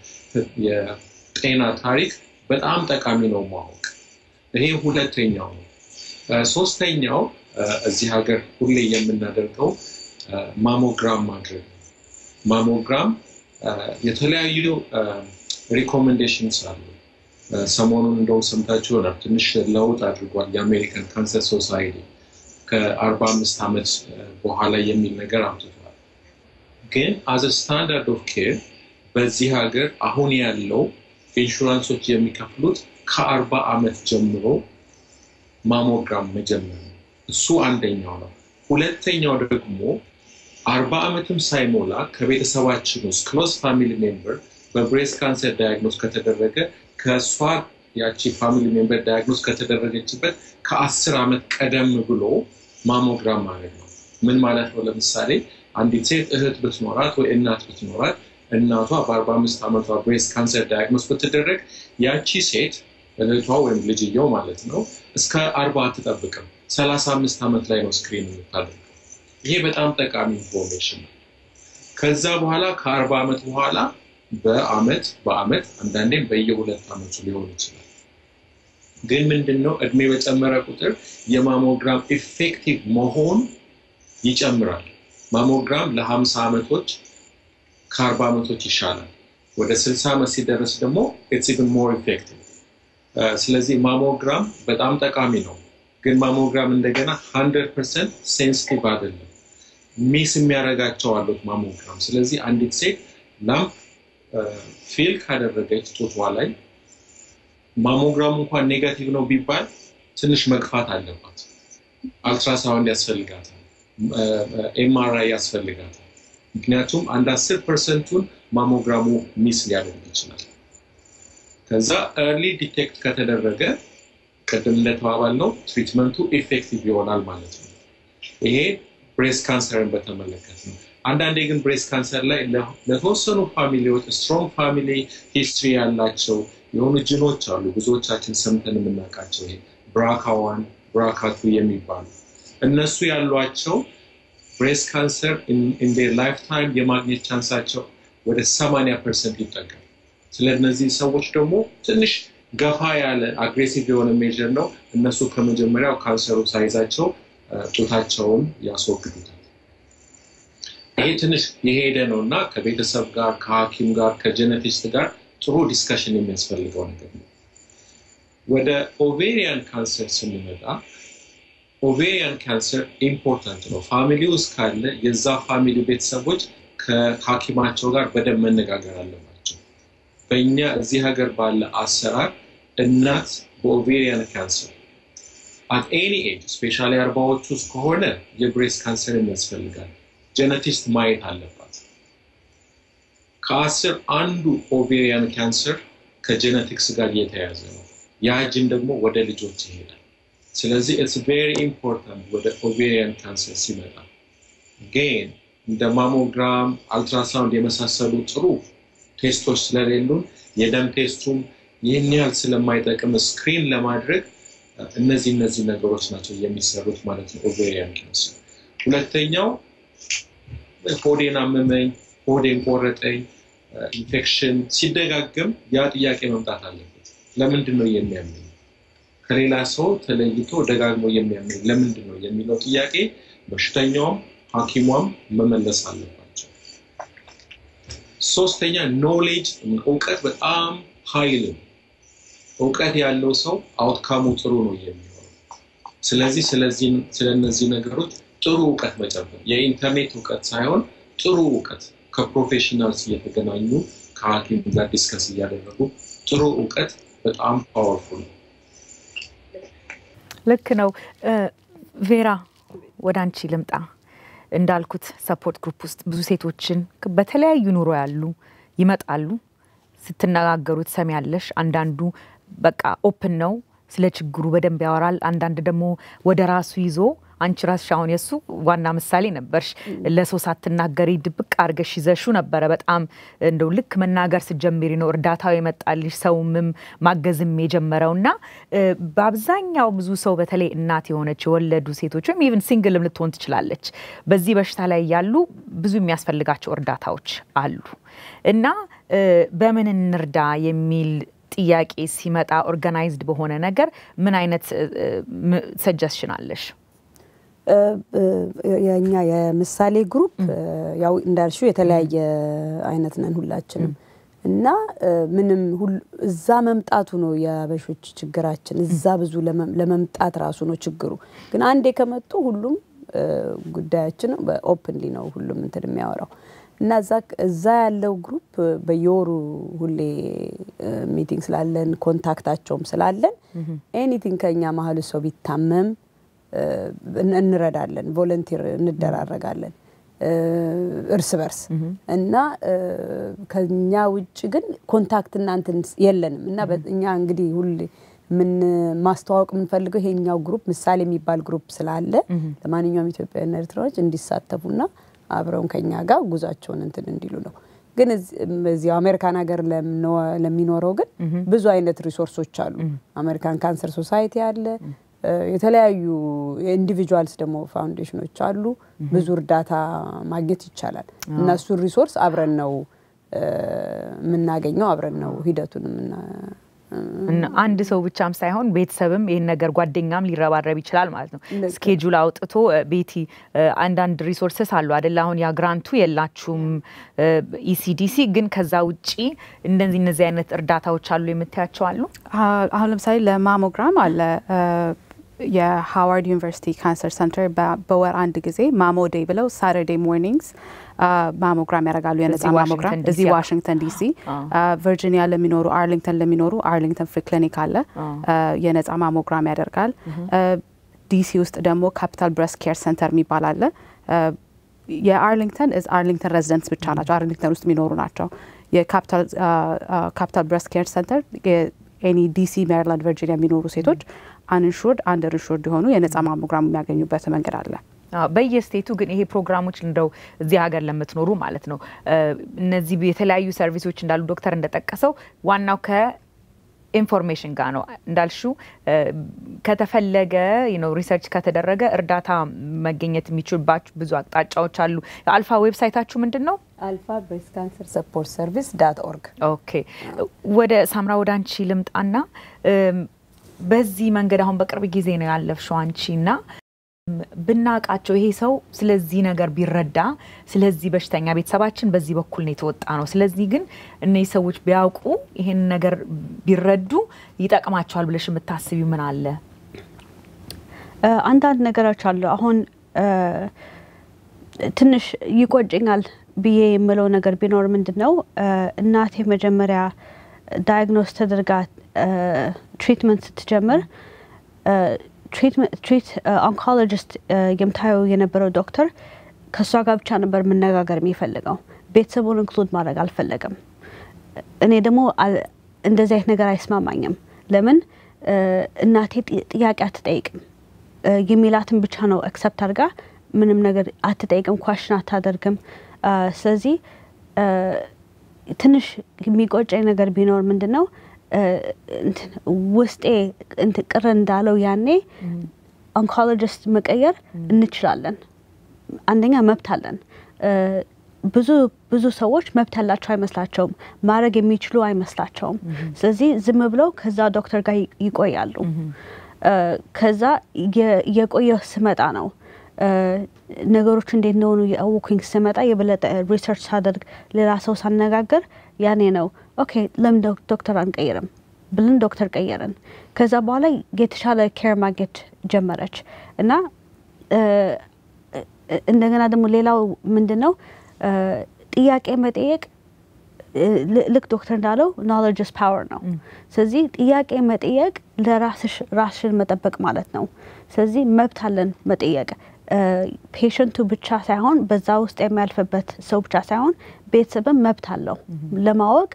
የጤና ታሪክ በጣም ጠቃሚ ነው ማወቅ። ይሄ ሁለተኛው ነው። ሶስተኛው እዚህ ሀገር ሁሌ የምናደርገው ማሞግራም ማድረግ ነው። ማሞግራም የተለያዩ ሪኮሜንዴሽንስ አሉ። ሰሞኑን እንደው ሰምታችሁ ይሆናል ትንሽ ለውጥ አድርጓል የአሜሪካን ካንሰር ሶሳይቲ ከአርባ አምስት ዓመት በኋላ የሚል ነገር አምጥቷል። ግን አዘ ስታንዳርድ ኦፍ ኬር በዚህ ሀገር አሁን ያለው ኢንሹራንሶች የሚከፍሉት ከአርባ ዓመት ጀምሮ ማሞግራም መጀመር ነው። እሱ አንደኛው ነው። ሁለተኛው ደግሞ አርባ ዓመትም ሳይሞላ ከቤተሰባችን ውስጥ ክሎዝ ፋሚሊ ሜምበር በብሬስት ካንሰር ዳያግኖስ ከተደረገ ከእሷ ያቺ ፋሚሊ ሜምበር ዳያግኖስ ከተደረገችበት ከአስር ዓመት ቀደም ብሎ ማሞግራም ማድረግ ነው። ምን ማለት ነው? ለምሳሌ አንዲት ሴት እህት ብትኖራት ወይ እናት ብትኖራት እናቷ በአርባ አምስት ዓመቷ ብሬስት ካንሰር ዳያግኖስ ብትደረግ ያቺ ሴት እህቷ ወይም ልጅየው ማለት ነው እስከ አርባ አትጠብቅም። ሰላሳ አምስት ዓመት ላይ ነው ስክሪን የምታደርገው። ይሄ በጣም ጠቃሚ ኢንፎርሜሽን ነው። ከዛ በኋላ ከአርባ ዓመት በኋላ በአመት በአመት አንዳንዴም በየሁለት ዓመቱ ሊሆን ይችላል። ግን ምንድን ነው እድሜ በጨመረ ቁጥር የማሞግራም ኢፌክቲቭ መሆን ይጨምራል። ማሞግራም ለሀምሳ ዓመቶች ከአርባ ዓመቶች ይሻላል። ወደ ስልሳ ዓመት ሲደረስ ደግሞ ኢትስ ኢቭን ሞር ኢፌክቲቭ። ስለዚህ ማሞግራም በጣም ጠቃሚ ነው። ግን ማሞግራም እንደገና ሀንድረድ ፐርሰንት ሴንሲቲቭ አይደለም። ሚስ የሚያደርጋቸው አሉት ማሞግራም። ስለዚህ አንዲት ሴት ላምፕ ፌል ካደረገች ጡቷ ላይ ማሞግራሙ እንኳን ኔጋቲቭ ነው ቢባል ትንሽ መግፋት አለባት። አልትራሳውንድ ያስፈልጋታል፣ ኤምአርአይ ያስፈልጋታል። ምክንያቱም አንድ አስር ፐርሰንቱን ማሞግራሙ ሚስ ሊያደርግ ይችላል። ከዛ ኤርሊ ዲቴክት ከተደረገ ቅድም እንደተባባል ነው ትሪትመንቱ ኢፌክቲቭ ይሆናል ማለት ነው። ይሄ ብሬስት ካንሰርን በተመለከት ነው። አንዳንዴ ግን ብሬስት ካንሰር ላይ ለተወሰኑ ፋሚሊዎች ስትሮንግ ፋሚሊ ሂስትሪ ያላቸው የሆኑ ጅኖች አሉ። ብዙዎቻችን ሰምተን የምናውቃቸው ይሄ ብራካ ዋን ብራካ ቱ የሚባሉ እነሱ ያሏቸው ብሬስት ካንሰር ኢን ዴር ላይፍ ታይም የማግኘት ቻንሳቸው ወደ 80 ፐርሰንት ይጠጋል። ስለ እነዚህ ሰዎች ደግሞ ትንሽ ገፋ ያለ አግሬሲቭ የሆነ ሜጀር ነው። እነሱ ከመጀመሪያው ካንሰሩ ሳይዛቸው ጡታቸውን ያስወግዱታል። ይሄ ትንሽ የሄደ ነው እና ከቤተሰብ ጋር ከሐኪም ጋር ከጀነቲስት ጋር ጥሩ ዲስከሽን የሚያስፈልገው ነገር ነው። ወደ ኦቬሪያን ካንሰር ስንመጣ ኦቬሪያን ካንሰር ኢምፖርታንት ነው። ፋሚሊ ውስጥ ካለ የዛ ፋሚሊ ቤተሰቦች ከሐኪማቸው ጋር በደንብ መነጋገር አለባቸው። በእኛ እዚህ ሀገር ባለ አሰራር እናት በኦቬሪያን ካንሰር አት ኤኒ ኤጅ ስፔሻሊ አርባዎች ውስጥ ከሆነ የብሬስት ካንሰር ያስፈልጋል። ጀነቲስት ማየት አለባት። ከአስር አንዱ ኦቬሪያን ካንሰር ከጀነቲክስ ጋር እየተያያዘ ነው። ያ ጅን ደግሞ ወደ ልጆች ይሄዳል። ስለዚህ ኢትስ ቬሪ ኢምፖርታንት ወደ ኦቬሪያን ካንሰር ሲመጣ ግን እንደ ማሞግራም፣ አልትራሳውንድ የመሳሰሉ ጥሩ ቴስቶች ስለሌሉን የደም ቴስቱም ይህን ያህል ስለማይጠቅም ስክሪን ለማድረግ እነዚህ እነዚህ ነገሮች ናቸው የሚሰሩት ማለት ነው ኦቬሪያን ካንሰር። ሁለተኛው ሆዴን አመመኝ፣ ሆዴን ቆረጠኝ፣ ኢንፌክሽን ሲደጋገም ያ ጥያቄ መምጣት አለበት። ለምንድን ነው የሚያመኝ? ከሌላ ሰው ተለይቶ ደጋግሞ የሚያመኝ ለምንድን ነው የሚለው ጥያቄ በሽተኛውም ሐኪሟም መመለስ አለባቸው። ሶስተኛ ኖሌጅ እውቀት በጣም ኃይል ነው። እውቀት ያለው ሰው አውትካሙ ጥሩ ነው የሚሆነው። ስለዚህ ስለነዚህ ነገሮች ጥሩ እውቀት መጨመር የኢንተርኔት እውቀት ሳይሆን ጥሩ እውቀት ከፕሮፌሽናልስ እየተገናኙ ከሐኪም ጋር ዲስከስ እያደረጉ ጥሩ እውቀት በጣም ፓወርፉል ነው። ልክ ነው። ቬራ ወደ አንቺ ልምጣ። እንዳልኩት ሰፖርት ግሩፕ ውስጥ ብዙ ሴቶችን በተለያዩ ኑሮ ያሉ ይመጣሉ። ስትነጋገሩ ትሰሚያለሽ። አንዳንዱ በቃ ኦፕን ነው፣ ስለ ችግሩ በደንብ ያወራል። አንዳንድ ደግሞ ወደ ራሱ ይዞ አንቺ ራስሽ አሁን የሱ ዋና ምሳሌ ነበርሽ። ለሰው ሳትናገሪ ድብቅ አድርገሽ ይዘሹ ነበረ። በጣም እንደው ልክ መናገር ስትጀምሪ ነው እርዳታው የመጣልሽ ሰውምም ማገዝም የጀመረው እና በአብዛኛው ብዙ ሰው በተለይ እናት የሆነች የወለዱ ሴቶች ወይም ኢቭን ሲንግልም ልትሆን ትችላለች በዚህ በሽታ ላይ ያሉ ብዙ የሚያስፈልጋቸው እርዳታዎች አሉ እና በምን እንርዳ የሚል ጥያቄ ሲመጣ ኦርጋናይዝድ በሆነ ነገር ምን አይነት ሰጀስሽን አለሽ? የኛ የምሳሌ ግሩፕ ያው እንዳልሽው የተለያየ አይነት ነን ሁላችንም እና ምንም እዛ መምጣቱ ነው የአበሾች ችግራችን። እዛ ብዙ ለመምጣት ራሱ ነው ችግሩ። ግን አንዴ ከመጡ ሁሉም ጉዳያችን ኦፕንሊ ነው ሁሉም እንትን የሚያወራው እና እዛ ያለው ግሩፕ በየወሩ ሁሌ ሚቲንግ ስላለን ኮንታክታቸውም ስላለን ኤኒቲንግ ከኛ መሀል ሰው ቢታመም እንረዳለን፣ ቮለንቲር እንደራረጋለን እርስ በርስ እና ከኛ ውጭ ግን ኮንታክት እናንትን የለንም እና እኛ እንግዲህ ሁሌ ምን ማስተዋወቅ የምንፈልገው ይሄኛው ግሩፕ ምሳሌ የሚባል ግሩፕ ስላለ ለማንኛውም ኢትዮጵያውያን ኤርትራዎች እንዲሳተፉና አብረውን ከኛ ጋር ጉዟቸውን እንትን እንዲሉ ነው። ግን እዚያው አሜሪካን ሀገር ለሚኖረው ግን ብዙ አይነት ሪሶርሶች አሉ። አሜሪካን ካንሰር ሶሳይቲ አለ። የተለያዩ ኢንዲቪጁዋልስ ደግሞ ፋውንዴሽኖች አሉ። ብዙ እርዳታ ማግኘት ይቻላል። እነሱን ሪሶርስ አብረን ነው የምናገኘው፣ አብረን ነው ሂደቱን አንድ ሰው ብቻም ሳይሆን ቤተሰብም ይህን ነገር ጓደኛም ሊረባረብ ይችላል ማለት ነው። ስኬጁል አውጥቶ ቤቲ አንዳንድ ሪሶርስስ አሉ አደለ? አሁን ያ ግራንቱ የላችሁም ኢሲዲሲ፣ ግን ከዛ ውጪ እንደዚህ እነዚህ አይነት እርዳታዎች አሉ የምታያቸው አሉ? አሁን ለምሳሌ ለማሞግራም አለ የሃዋርድ ዩኒቨርሲቲ ካንሰር ሰንተር በወር አንድ ጊዜ ማሞ ዴይ ብለው ሳተርዴይ ሞርኒንግስ ማሞግራም ያደርጋሉ። የነጻ ማሞግራም እዚህ ዋሽንግተን ዲሲ፣ ቨርጂኒያ ለሚኖሩ አርሊንግተን ለሚኖሩ አርሊንግተን ፍሪ ክሊኒክ አለ የነጻ ማሞግራም ያደርጋል። ዲሲ ውስጥ ደግሞ ካፒታል ብረስት ኬር ሰንተር የሚባል አለ። የአርሊንግተን አርሊንግተን ሬዚደንትስ ብቻ ናቸው፣ አርሊንግተን ውስጥ የሚኖሩ ናቸው። የካፒታል ብረስት ኬር ሰንተር ኤኒ ዲሲ፣ ሜሪላንድ፣ ቨርጂኒያ የሚኖሩ ሴቶች አንኢንሹርድ አንደር ኢንሹርድ የሆኑ የነጻ ማሞግራም የሚያገኙበት መንገድ አለ። በየስቴቱ ግን ይሄ ፕሮግራሞች እንደው እዚህ ሀገር ለምትኖሩ ማለት ነው እነዚህ የተለያዩ ሰርቪሶች እንዳሉ ዶክተር እንደጠቀሰው ዋናው ከኢንፎርሜሽን ጋር ነው እንዳልሹ ከተፈለገ ነው ሪሰርች ከተደረገ እርዳታ መገኘት የሚችልባችሁ ብዙ አቅጣጫዎች አሉ። አልፋ ዌብሳይታችሁ ምንድን ነው? አልፋ ብሬስት ካንሰር ሰፖርት ሰርቪስ ዳት ኦርግ። ኦኬ ወደ ሳምራ ወደ አንቺ ልምጣና በዚህ መንገድ አሁን በቅርብ ጊዜ ነው ያለፍሽው አንቺ እና ብናቃቸው ይሄ ሰው ስለዚህ ነገር ቢረዳ ስለዚህ በሽተኛ ቤተሰባችን በዚህ በኩል ነው የተወጣ ነው። ስለዚህ ግን እነዚህ ሰዎች ቢያውቁ ይሄን ነገር ቢረዱ ይጠቅማቸዋል ብለሽ የምታስቢው ምን አለ? አንዳንድ ነገሮች አሉ። አሁን ትንሽ ይቆጭኛል ብዬ የምለው ነገር ቢኖር ምንድን ነው እናቴ መጀመሪያ ዳያግኖስ ተደርጋ ትሪትመንት ስትጀምር ትሪት ኦንኮሎጂስት የምታየው የነበረው ዶክተር ከእሷ ጋር ብቻ ነበር መነጋገር የሚፈልገው። ቤተሰቡን ኢንክሉድ ማድረግ አልፈለገም። እኔ ደግሞ እንደዚህ አይነት ነገር አይስማማኝም። ለምን እናቴ ጥያቄ አትጠይቅም የሚላትን ብቻ ነው አክሰፕት አድርጋ ምንም ነገር አትጠይቅም፣ ኳሽን አታደርግም። ስለዚህ ትንሽ የሚቆጨኝ ነገር ቢኖር ምንድን ነው ውስጤ ቅር እንዳለው ያኔ ኦንኮሎጂስት መቀየር እንችላለን። አንደኛ መብት አለን። ብዙ ብዙ ሰዎች መብት ያላቸው አይመስላቸውም፣ ማድረግ የሚችሉ አይመስላቸውም። ስለዚህ ዝም ብለው ከዛ ዶክተር ጋር ይ- ይቆያሉ። እ፣ ከዛ የ- የቆየ ስመጣ ነው እ፣ ነገሮች እንዴት እንደሆኑ የአወኩኝ ስመጣ የበለጠ ሪሰርች ሳደርግ ሌላ ሰው ሳነጋገር ያኔ ነው ኦኬ ለምን ዶክ- ዶክተር አንቀይርም ብለን ዶክተር ቀየርን። ከዛ በኋላ የተሻለ ኬር ማግኘት ጀመረች እና እ፣ እ- እንደገና ደግሞ ሌላው ምንድን ነው እ፣ ጥያቄ መጠየቅ እ፣ ል- ልክ ዶክተር እንዳለው ኖሌጅ ስ ፓወር ነው። ስለዚህ ጥያቄ መጠየቅ ለራስሽ ራስሽን መጠበቅ ማለት ነው። ስለዚህ መብት አለን መጠየቅ ፔሽንቱ ብቻ ሳይሆን በዛ ውስጥ የሚያልፍበት ሰው ብቻ ሳይሆን ቤተሰብም መብት አለው ለማወቅ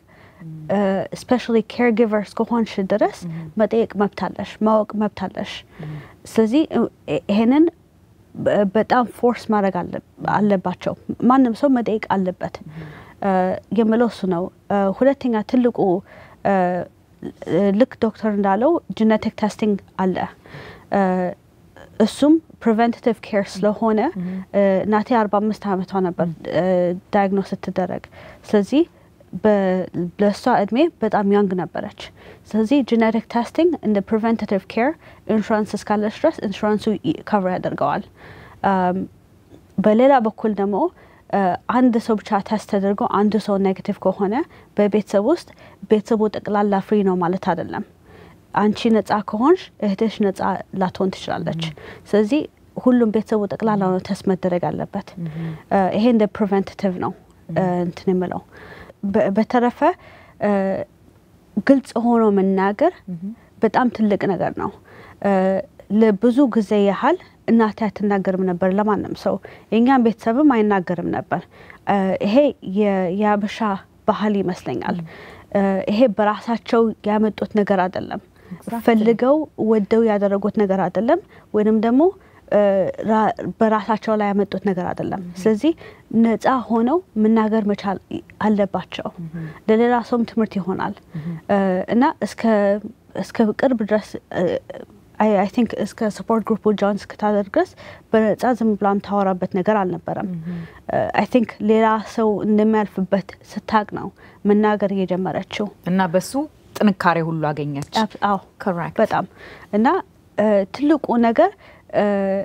ስፔሻሊ ኬር ጊቨር እስከሆንሽ ድረስ መጠየቅ መብት አለሽ፣ ማወቅ መብት አለሽ። ስለዚህ እ- ይሄንን በ- በጣም ፎርስ ማድረግ አለ- አለባቸው። ማንም ሰው መጠየቅ አለበት እ፣ የምለው እሱ ነው። እ፣ ሁለተኛ ትልቁ እ፣ ልክ ዶክተር እንዳለው ጂኔቲክ ቴስቲንግ አለ። እ፣ እሱም ፕሪቨንቲቭ ኬር ስለሆነ እ፣ እናቴ አርባ አምስት ዓመቷ ነበር ዳያግኖስ ስትደረግ ስለዚህ በ- ለእሷ እድሜ በጣም ያንግ ነበረች። ስለዚህ ጂኔቲክ ቴስቲንግ እንደ ፕሪቨንቲቭ ኬር ኢንሹራንስ እስካለች ድረስ ኢንሹራንሱ ከቨር ያደርገዋል። አም፣ በሌላ በኩል ደግሞ አ፣ አንድ ሰው ብቻ ቴስት ተደርጎ አንዱ ሰው ኔጌቲቭ ከሆነ በቤተሰብ ውስጥ ቤተሰቡ ጠቅላላ ፍሪ ነው ማለት አይደለም። አንቺ ነጻ ከሆንሽ እህትሽ ነጻ ላትሆን ትችላለች። ስለዚህ ሁሉም ቤተሰቡ ጠቅላላ ነው ቴስት መደረግ አለበት። አ፣ ይሄ እንደ ፕሪቨንቲቭ ነው አ፣ እንትን የምለው በ- በተረፈ አ፣ ግልጽ ሆኖ መናገር በጣም ትልቅ ነገር ነው። አ፣ ለብዙ ጊዜ ያህል እናቴ አትናገርም ነበር ለማንም ሰው፣ የእኛም ቤተሰብም አይናገርም ነበር። አ፣ ይሄ የ- የአበሻ ባህል ይመስለኛል። አ፣ ይሄ በራሳቸው ያመጡት ነገር አይደለም። ፈልገው ወደው ያደረጉት ነገር አይደለም፣ ወይንም ደግሞ አ፣ ራ- በራሳቸው ላይ ያመጡት ነገር አይደለም። ስለዚህ ነፃ ሆነው መናገር መቻል አለባቸው። ለሌላ ሰውም ትምህርት ይሆናል አ፣ እና እስከ እስከ ቅርብ ድረስ አይ ቲንክ እስከ ሰፖርት ግሩፕ ጆን እስክታደርግ ድረስ በነጻ ዝም ብላ የምታወራበት ነገር አልነበረም። አይ ቲንክ ሌላ ሰው እንደሚያልፍበት ስታቅ ነው መናገር እየጀመረችው። እና በሱ ጥንካሬ ሁሉ አገኘች። አብ- አዎ Correct. በጣም እና እ፣ ትልቁ ነገር እ፣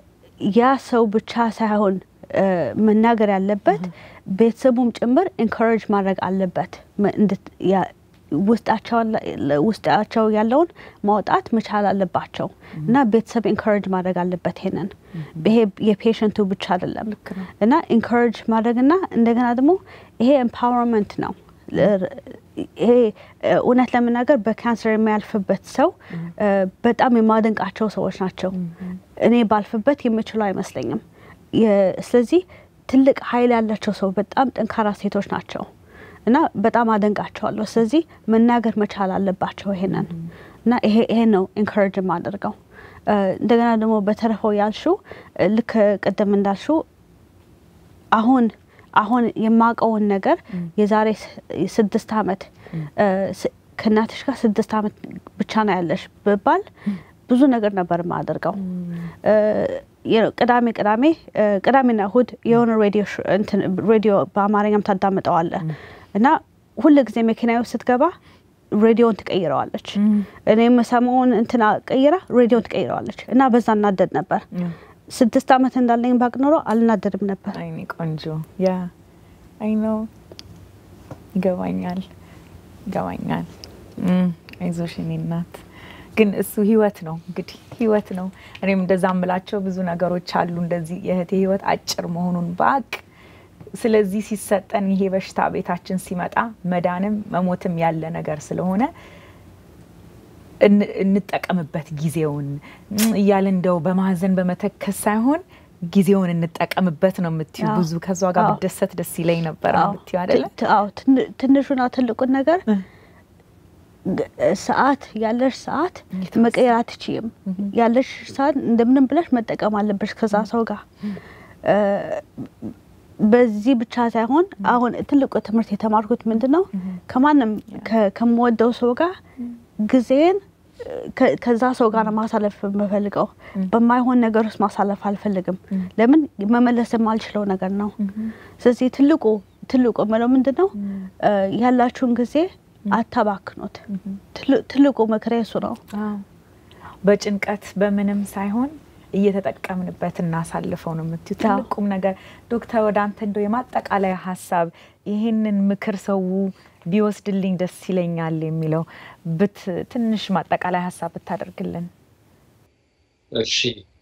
ያ ሰው ብቻ ሳይሆን እ፣ መናገር ያለበት ቤተሰቡም ጭምር ኢንኮሬጅ ማድረግ አለበት መ- እንድት- ያ- ውስጣቸው ያለ- ውስጣቸው ያለውን ማውጣት መቻል አለባቸው እና ቤተሰብ ኢንኮሬጅ ማድረግ አለበት። ይሄንን ይሄ የፔሸንቱ ብቻ አይደለም እና ኢንኮሬጅ ማድረግና እንደገና ደግሞ ይሄ ኤምፓወርመንት ነው። ለ- ይሄ እ፣ እውነት ለመናገር በካንሰር የሚያልፍበት ሰው እ፣ በጣም የማደንቃቸው ሰዎች ናቸው። እኔ ባልፍበት የምችለው አይመስለኝም። የ- ስለዚህ ትልቅ ኃይል ያላቸው ሰው በጣም ጠንካራ ሴቶች ናቸው እና በጣም አደንቃቸዋለሁ። ስለዚህ መናገር መቻል አለባቸው ይሄንን እና ይሄ ይሄን ነው ኢንኮሬጅ የማደርገው። እ፣ እንደገና ደግሞ በተረፈው ያልሽው እ፣ ልክ ቅድም እንዳልሽው አሁን አሁን የማውቀውን ነገር የዛሬ ስ- ስድስት ዓመት እ፣ ስ- ከእናትሽ ጋር ስድስት ዓመት ብቻ ነው ያለሽ ብባል ብዙ ነገር ነበር የማደርገው። እ፣ የ- ቅዳሜ ቅዳሜ እ፣ ቅዳሜና እሁድ የሆነ ሬዲዮ ሽ- እንትን ሬዲዮ በአማርኛም ታዳምጠዋለህ እና ሁል ጊዜ መኪናዊ ስትገባ ሬዲዮን ትቀይረዋለች። እኔ የምሰማውን እንትና ቀይራ ሬዲዮን ትቀይረዋለች እና በዛ እናደድ ነበር። ስድስት ዓመት እንዳለኝ ባቅ ኖሮ አልናደድም ነበር። አይኔ ቆንጆ ያ አይ ነው ይገባኛል ይገባኛል። እም፣ አይዞሽ የኔ እናት። ግን እሱ ህይወት ነው እንግዲህ ህይወት ነው። እኔም እንደዛ ምላቸው ብዙ ነገሮች አሉ እንደዚህ የእህቴ ህይወት አጭር መሆኑን ባቅ ስለዚህ ሲሰጠን ይሄ በሽታ ቤታችን ሲመጣ መዳንም መሞትም ያለ ነገር ስለሆነ እን- እንጠቀምበት ጊዜውን እም፣ እያለ እንደው በማዘን በመተከስ ሳይሆን ጊዜውን እንጠቀምበት ነው የምትዩ። አዎ። ብዙ ከዛ ጋር አዎ። ብደሰት ደስ ይለኝ ነበር አዎ፣ የምትዩ አይደለ? ት- ት- አዎ፣ ትን- ትንሹና ትልቁን ነገር ግ- ሰዓት ያለሽ ሰዓት የተወሰነ። መቀየር አትችይም። ያለሽ ሰዓት እንደምንም ብለሽ መጠቀም አለብሽ ከዛ ሰው ጋር እ፣ በዚህ ብቻ ሳይሆን አሁን ትልቁ ትምህርት የተማርኩት ምንድን ነው ከማንም ከ- ከምወደው ሰው ጋር ጊዜን ከ- ከዛ ሰው ጋር ነው ማሳለፍ የምፈልገው። በማይሆን ነገር ውስጥ ማሳለፍ አልፈልግም። ለምን መመለስ የማልችለው ነገር ነው። ስለዚህ ትልቁ ትልቁ የምለው ምንድን ነው ያላችሁን ጊዜ አታባክኑት። ትልቁ ምክሬ እሱ ነው። በጭንቀት በምንም ሳይሆን እየተጠቀምንበት እናሳልፈው ነው የምትዩ ትልቁም ነገር። ዶክተር ወደ አንተ እንደው የማጠቃለያ ሀሳብ ይህንን ምክር ሰው ቢወስድልኝ ደስ ይለኛል የሚለው ብት ትንሽ ማጠቃለያ ሀሳብ ብታደርግልን። እሺ፣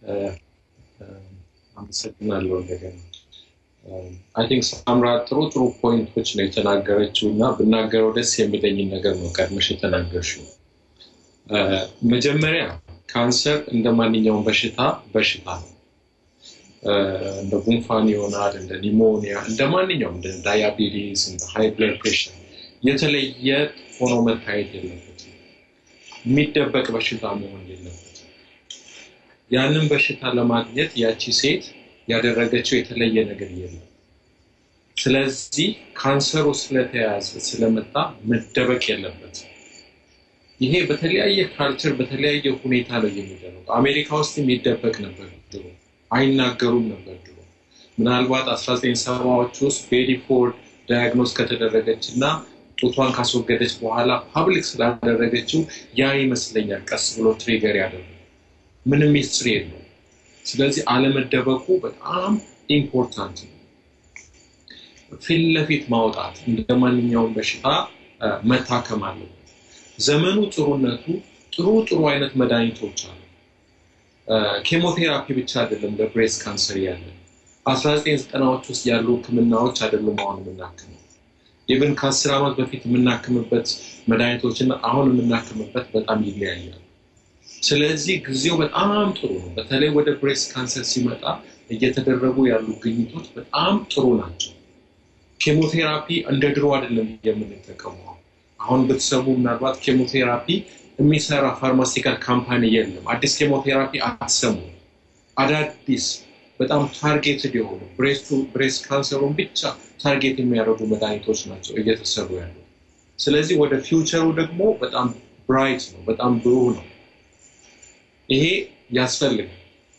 አመሰግናለሁ። እንደገና አይ ቲንክ ሳምራ ጥሩ ጥሩ ፖይንቶች ነው የተናገረችው እና ብናገረው ደስ የሚለኝን ነገር ነው ቀድመሽ የተናገርሽው። መጀመሪያ ካንሰር እንደ ማንኛውም በሽታ በሽታ ነው። እንደ ጉንፋን ይሆናል፣ እንደ ኒሞኒያ፣ እንደ ማንኛውም እንደ ዳያቤቲስ፣ እንደ ሃይ ብለድ ፕሬሽር የተለየ ሆኖ መታየት የለበትም። የሚደበቅ በሽታ መሆን የለበትም። ያንን በሽታ ለማግኘት ያቺ ሴት ያደረገችው የተለየ ነገር የለም። ስለዚህ ካንሰሩ ስለተያዘ ስለመጣ መደበቅ የለበትም። ይሄ በተለያየ ካልቸር በተለያየ ሁኔታ ነው የሚደረገው። አሜሪካ ውስጥ የሚደበቅ ነበር ድሮ፣ አይናገሩም ነበር ድሮ። ምናልባት 1970ዎች ውስጥ ቤዲ ፎርድ ዳያግኖስ ከተደረገች እና ጡቷን ካስወገደች በኋላ ፓብሊክ ስላደረገችው ያ ይመስለኛል ቀስ ብሎ ትሪገር ያደረገ ምንም ሚስትሪ የለው። ስለዚህ አለመደበቁ በጣም ኢምፖርታንት ነው። ፊት ለፊት ማውጣት እንደ ማንኛውም በሽታ መታከም አለበት። ዘመኑ ጥሩነቱ ጥሩ ጥሩ አይነት መድኃኒቶች አሉ። ኬሞቴራፒ ብቻ አይደለም ለብሬስት ካንሰር ያለ በአስራ ዘጠኝ ዘጠናዎች ውስጥ ያሉ ህክምናዎች አይደሉም አሁን የምናክመው ኢቨን ከአስር ዓመት በፊት የምናክምበት መድኃኒቶችና አሁን የምናክምበት በጣም ይለያያል። ስለዚህ ጊዜው በጣም ጥሩ ነው። በተለይ ወደ ብሬስት ካንሰር ሲመጣ እየተደረጉ ያሉ ግኝቶች በጣም ጥሩ ናቸው። ኬሞቴራፒ እንደ ድሮ አይደለም የምንጠቀመው። አሁን ብትሰሙ ምናልባት ኬሞቴራፒ የሚሰራ ፋርማሲካል ካምፓኒ የለም። አዲስ ኬሞቴራፒ አትሰሙ። አዳዲስ በጣም ታርጌትድ የሆኑ ብሬስት ካንሰሩን ብቻ ታርጌት የሚያደርጉ መድኃኒቶች ናቸው እየተሰሩ ያሉ። ስለዚህ ወደ ፊውቸሩ ደግሞ በጣም ብራይት ነው፣ በጣም ብሩህ ነው። ይሄ ያስፈልጋል።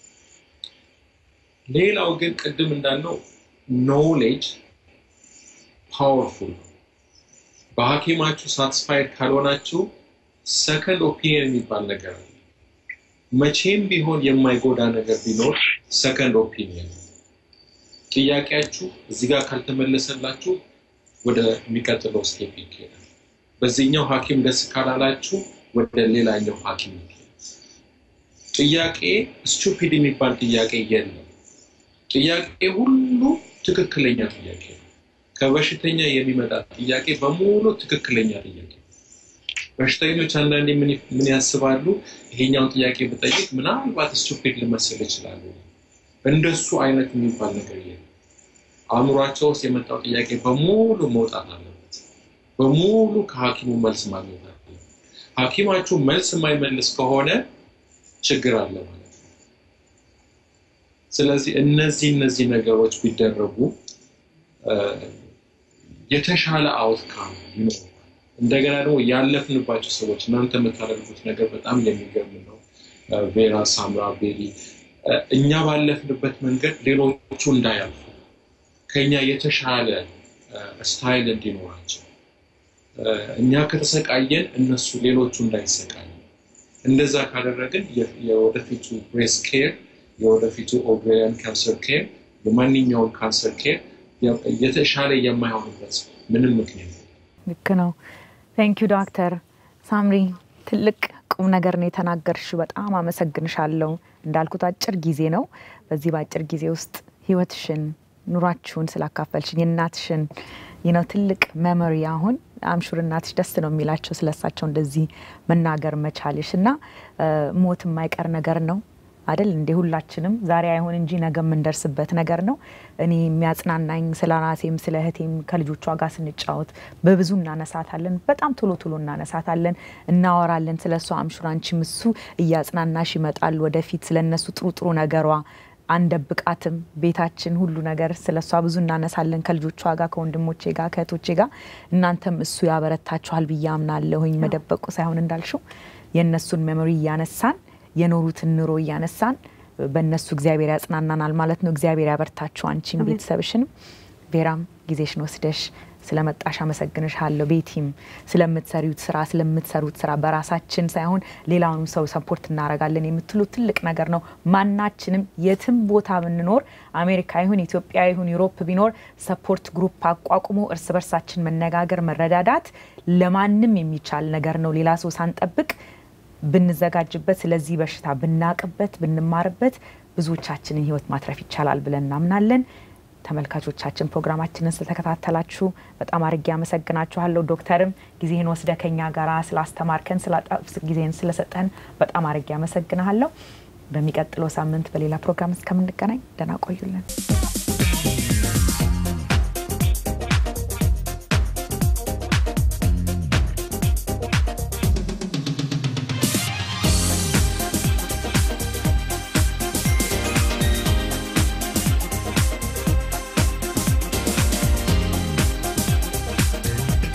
ሌላው ግን ቅድም እንዳልነው ኖሌጅ ፓወርፉል ነው። በሐኪማችሁ ሳትስፋይድ ካልሆናችሁ ሰከንድ ኦፒኒየን የሚባል ነገር አለ። መቼም ቢሆን የማይጎዳ ነገር ቢኖር ሰከንድ ኦፒኒየን። ጥያቄያችሁ እዚህ ጋር ካልተመለሰላችሁ ወደ የሚቀጥለው ስቴፕ ይካሄዳል። በዚህኛው ሐኪም ደስ ካላላችሁ ወደ ሌላኛው ሐኪም ይካሄዳል። ጥያቄ ስቱፒድ የሚባል ጥያቄ የለም። ጥያቄ ሁሉ ትክክለኛ ጥያቄ ነው። ከበሽተኛ የሚመጣ ጥያቄ በሙሉ ትክክለኛ ጥያቄ ነው። በሽተኞች አንዳንዴ ምን ያስባሉ? ይሄኛውን ጥያቄ ብጠይቅ ምናልባት ስቱፒድ ልመስል ይችላሉ። እንደሱ አይነት የሚባል ነገር የለም። አእምሯቸው ውስጥ የመጣው ጥያቄ በሙሉ መውጣት አለበት። በሙሉ ከሐኪሙ መልስ ማግኘት አለ። ሐኪማችሁ መልስ የማይመልስ ከሆነ ችግር አለ ማለት ነው። ስለዚህ እነዚህ እነዚህ ነገሮች ቢደረጉ የተሻለ አውትካም ይኖራል። እንደገና ደግሞ ያለፍንባቸው ሰዎች እናንተ የምታደርጉት ነገር በጣም የሚገርም ነው። ቬራ፣ ሳምራ፣ ቤሊ እኛ ባለፍንበት መንገድ ሌሎቹ እንዳያልፉ ከኛ የተሻለ ስታይል እንዲኖራቸው እኛ ከተሰቃየን እነሱ ሌሎቹ እንዳይሰቃዩ እንደዛ ካደረግን የወደፊቱ ብሬስት ኬር የወደፊቱ ኦቭሪያን ካንሰር ኬር የማንኛውም ካንሰር ኬር የተሻለ የማይሆንበት ምንም ምክንያት ልክ ነው። ቴንክ ዩ ዶክተር ሳምሪ ትልቅ ቁም ነገር ነው የተናገርሽው። በጣም አመሰግንሻለሁ። እንዳልኩት አጭር ጊዜ ነው። በዚህ በአጭር ጊዜ ውስጥ ህይወትሽን፣ ኑሯችሁን ስላካፈልሽኝ የእናትሽን ነው ትልቅ መመሪ አሁን አምሹር እናትሽ ደስ ነው የሚላቸው ስለሳቸው እንደዚህ መናገር መቻልሽ እና ሞት የማይቀር ነገር ነው አይደል እንዴ? ሁላችንም ዛሬ አይሆን እንጂ ነገ የምንደርስበት ነገር ነው። እኔ የሚያጽናናኝ ስለ ራሴም ስለ እህቴም ከልጆቿ ጋር ስንጫወት በብዙ እናነሳታለን። በጣም ቶሎ ቶሎ እናነሳታለን፣ እናወራለን ስለ እሷ። አምሹር አንቺም እሱ እያጽናናሽ ይመጣል ወደፊት ስለ እነሱ ጥሩ ጥሩ ነገሯ አንደብቃትም። ቤታችን ሁሉ ነገር ስለ እሷ ብዙ እናነሳለን ከልጆቿ ጋር ከወንድሞቼ ጋር ከእህቶቼ ጋር። እናንተም እሱ ያበረታችኋል ብዬ አምናለሁኝ። መደበቁ ሳይሆን እንዳልሽው የእነሱን ሜሞሪ እያነሳን የኖሩትን ኑሮ እያነሳን በእነሱ እግዚአብሔር ያጽናናናል ማለት ነው። እግዚአብሔር ያበርታችሁ አንቺን ቤተሰብሽንም። ቬራም ጊዜሽን ወስደሽ ስለመጣሽ አመሰግንሻለሁ። ቤቲም ስለምትሰሪውት ስራ ስለምትሰሩት ስራ በራሳችን ሳይሆን ሌላውንም ሰው ሰፖርት እናደርጋለን የምትሉ ትልቅ ነገር ነው። ማናችንም የትም ቦታ ብንኖር አሜሪካ ይሁን ኢትዮጵያ ይሁን ዩሮፕ ቢኖር ሰፖርት ግሩፕ አቋቁሞ እርስ በርሳችን መነጋገር፣ መረዳዳት ለማንም የሚቻል ነገር ነው። ሌላ ሰው ሳንጠብቅ ብንዘጋጅበት፣ ስለዚህ በሽታ ብናቅበት፣ ብንማርበት ብዙዎቻችንን ህይወት ማትረፍ ይቻላል ብለን እናምናለን። ተመልካቾቻችን ፕሮግራማችንን ስለተከታተላችሁ በጣም አድርጌ አመሰግናችኋለሁ። ዶክተርም ጊዜህን ወስደ ከኛ ጋር ስላስተማርከን ጊዜህን ስለሰጠን በጣም አድርጌ አመሰግናለሁ። በሚቀጥለው ሳምንት በሌላ ፕሮግራም እስከምንገናኝ ደህና ቆዩልን።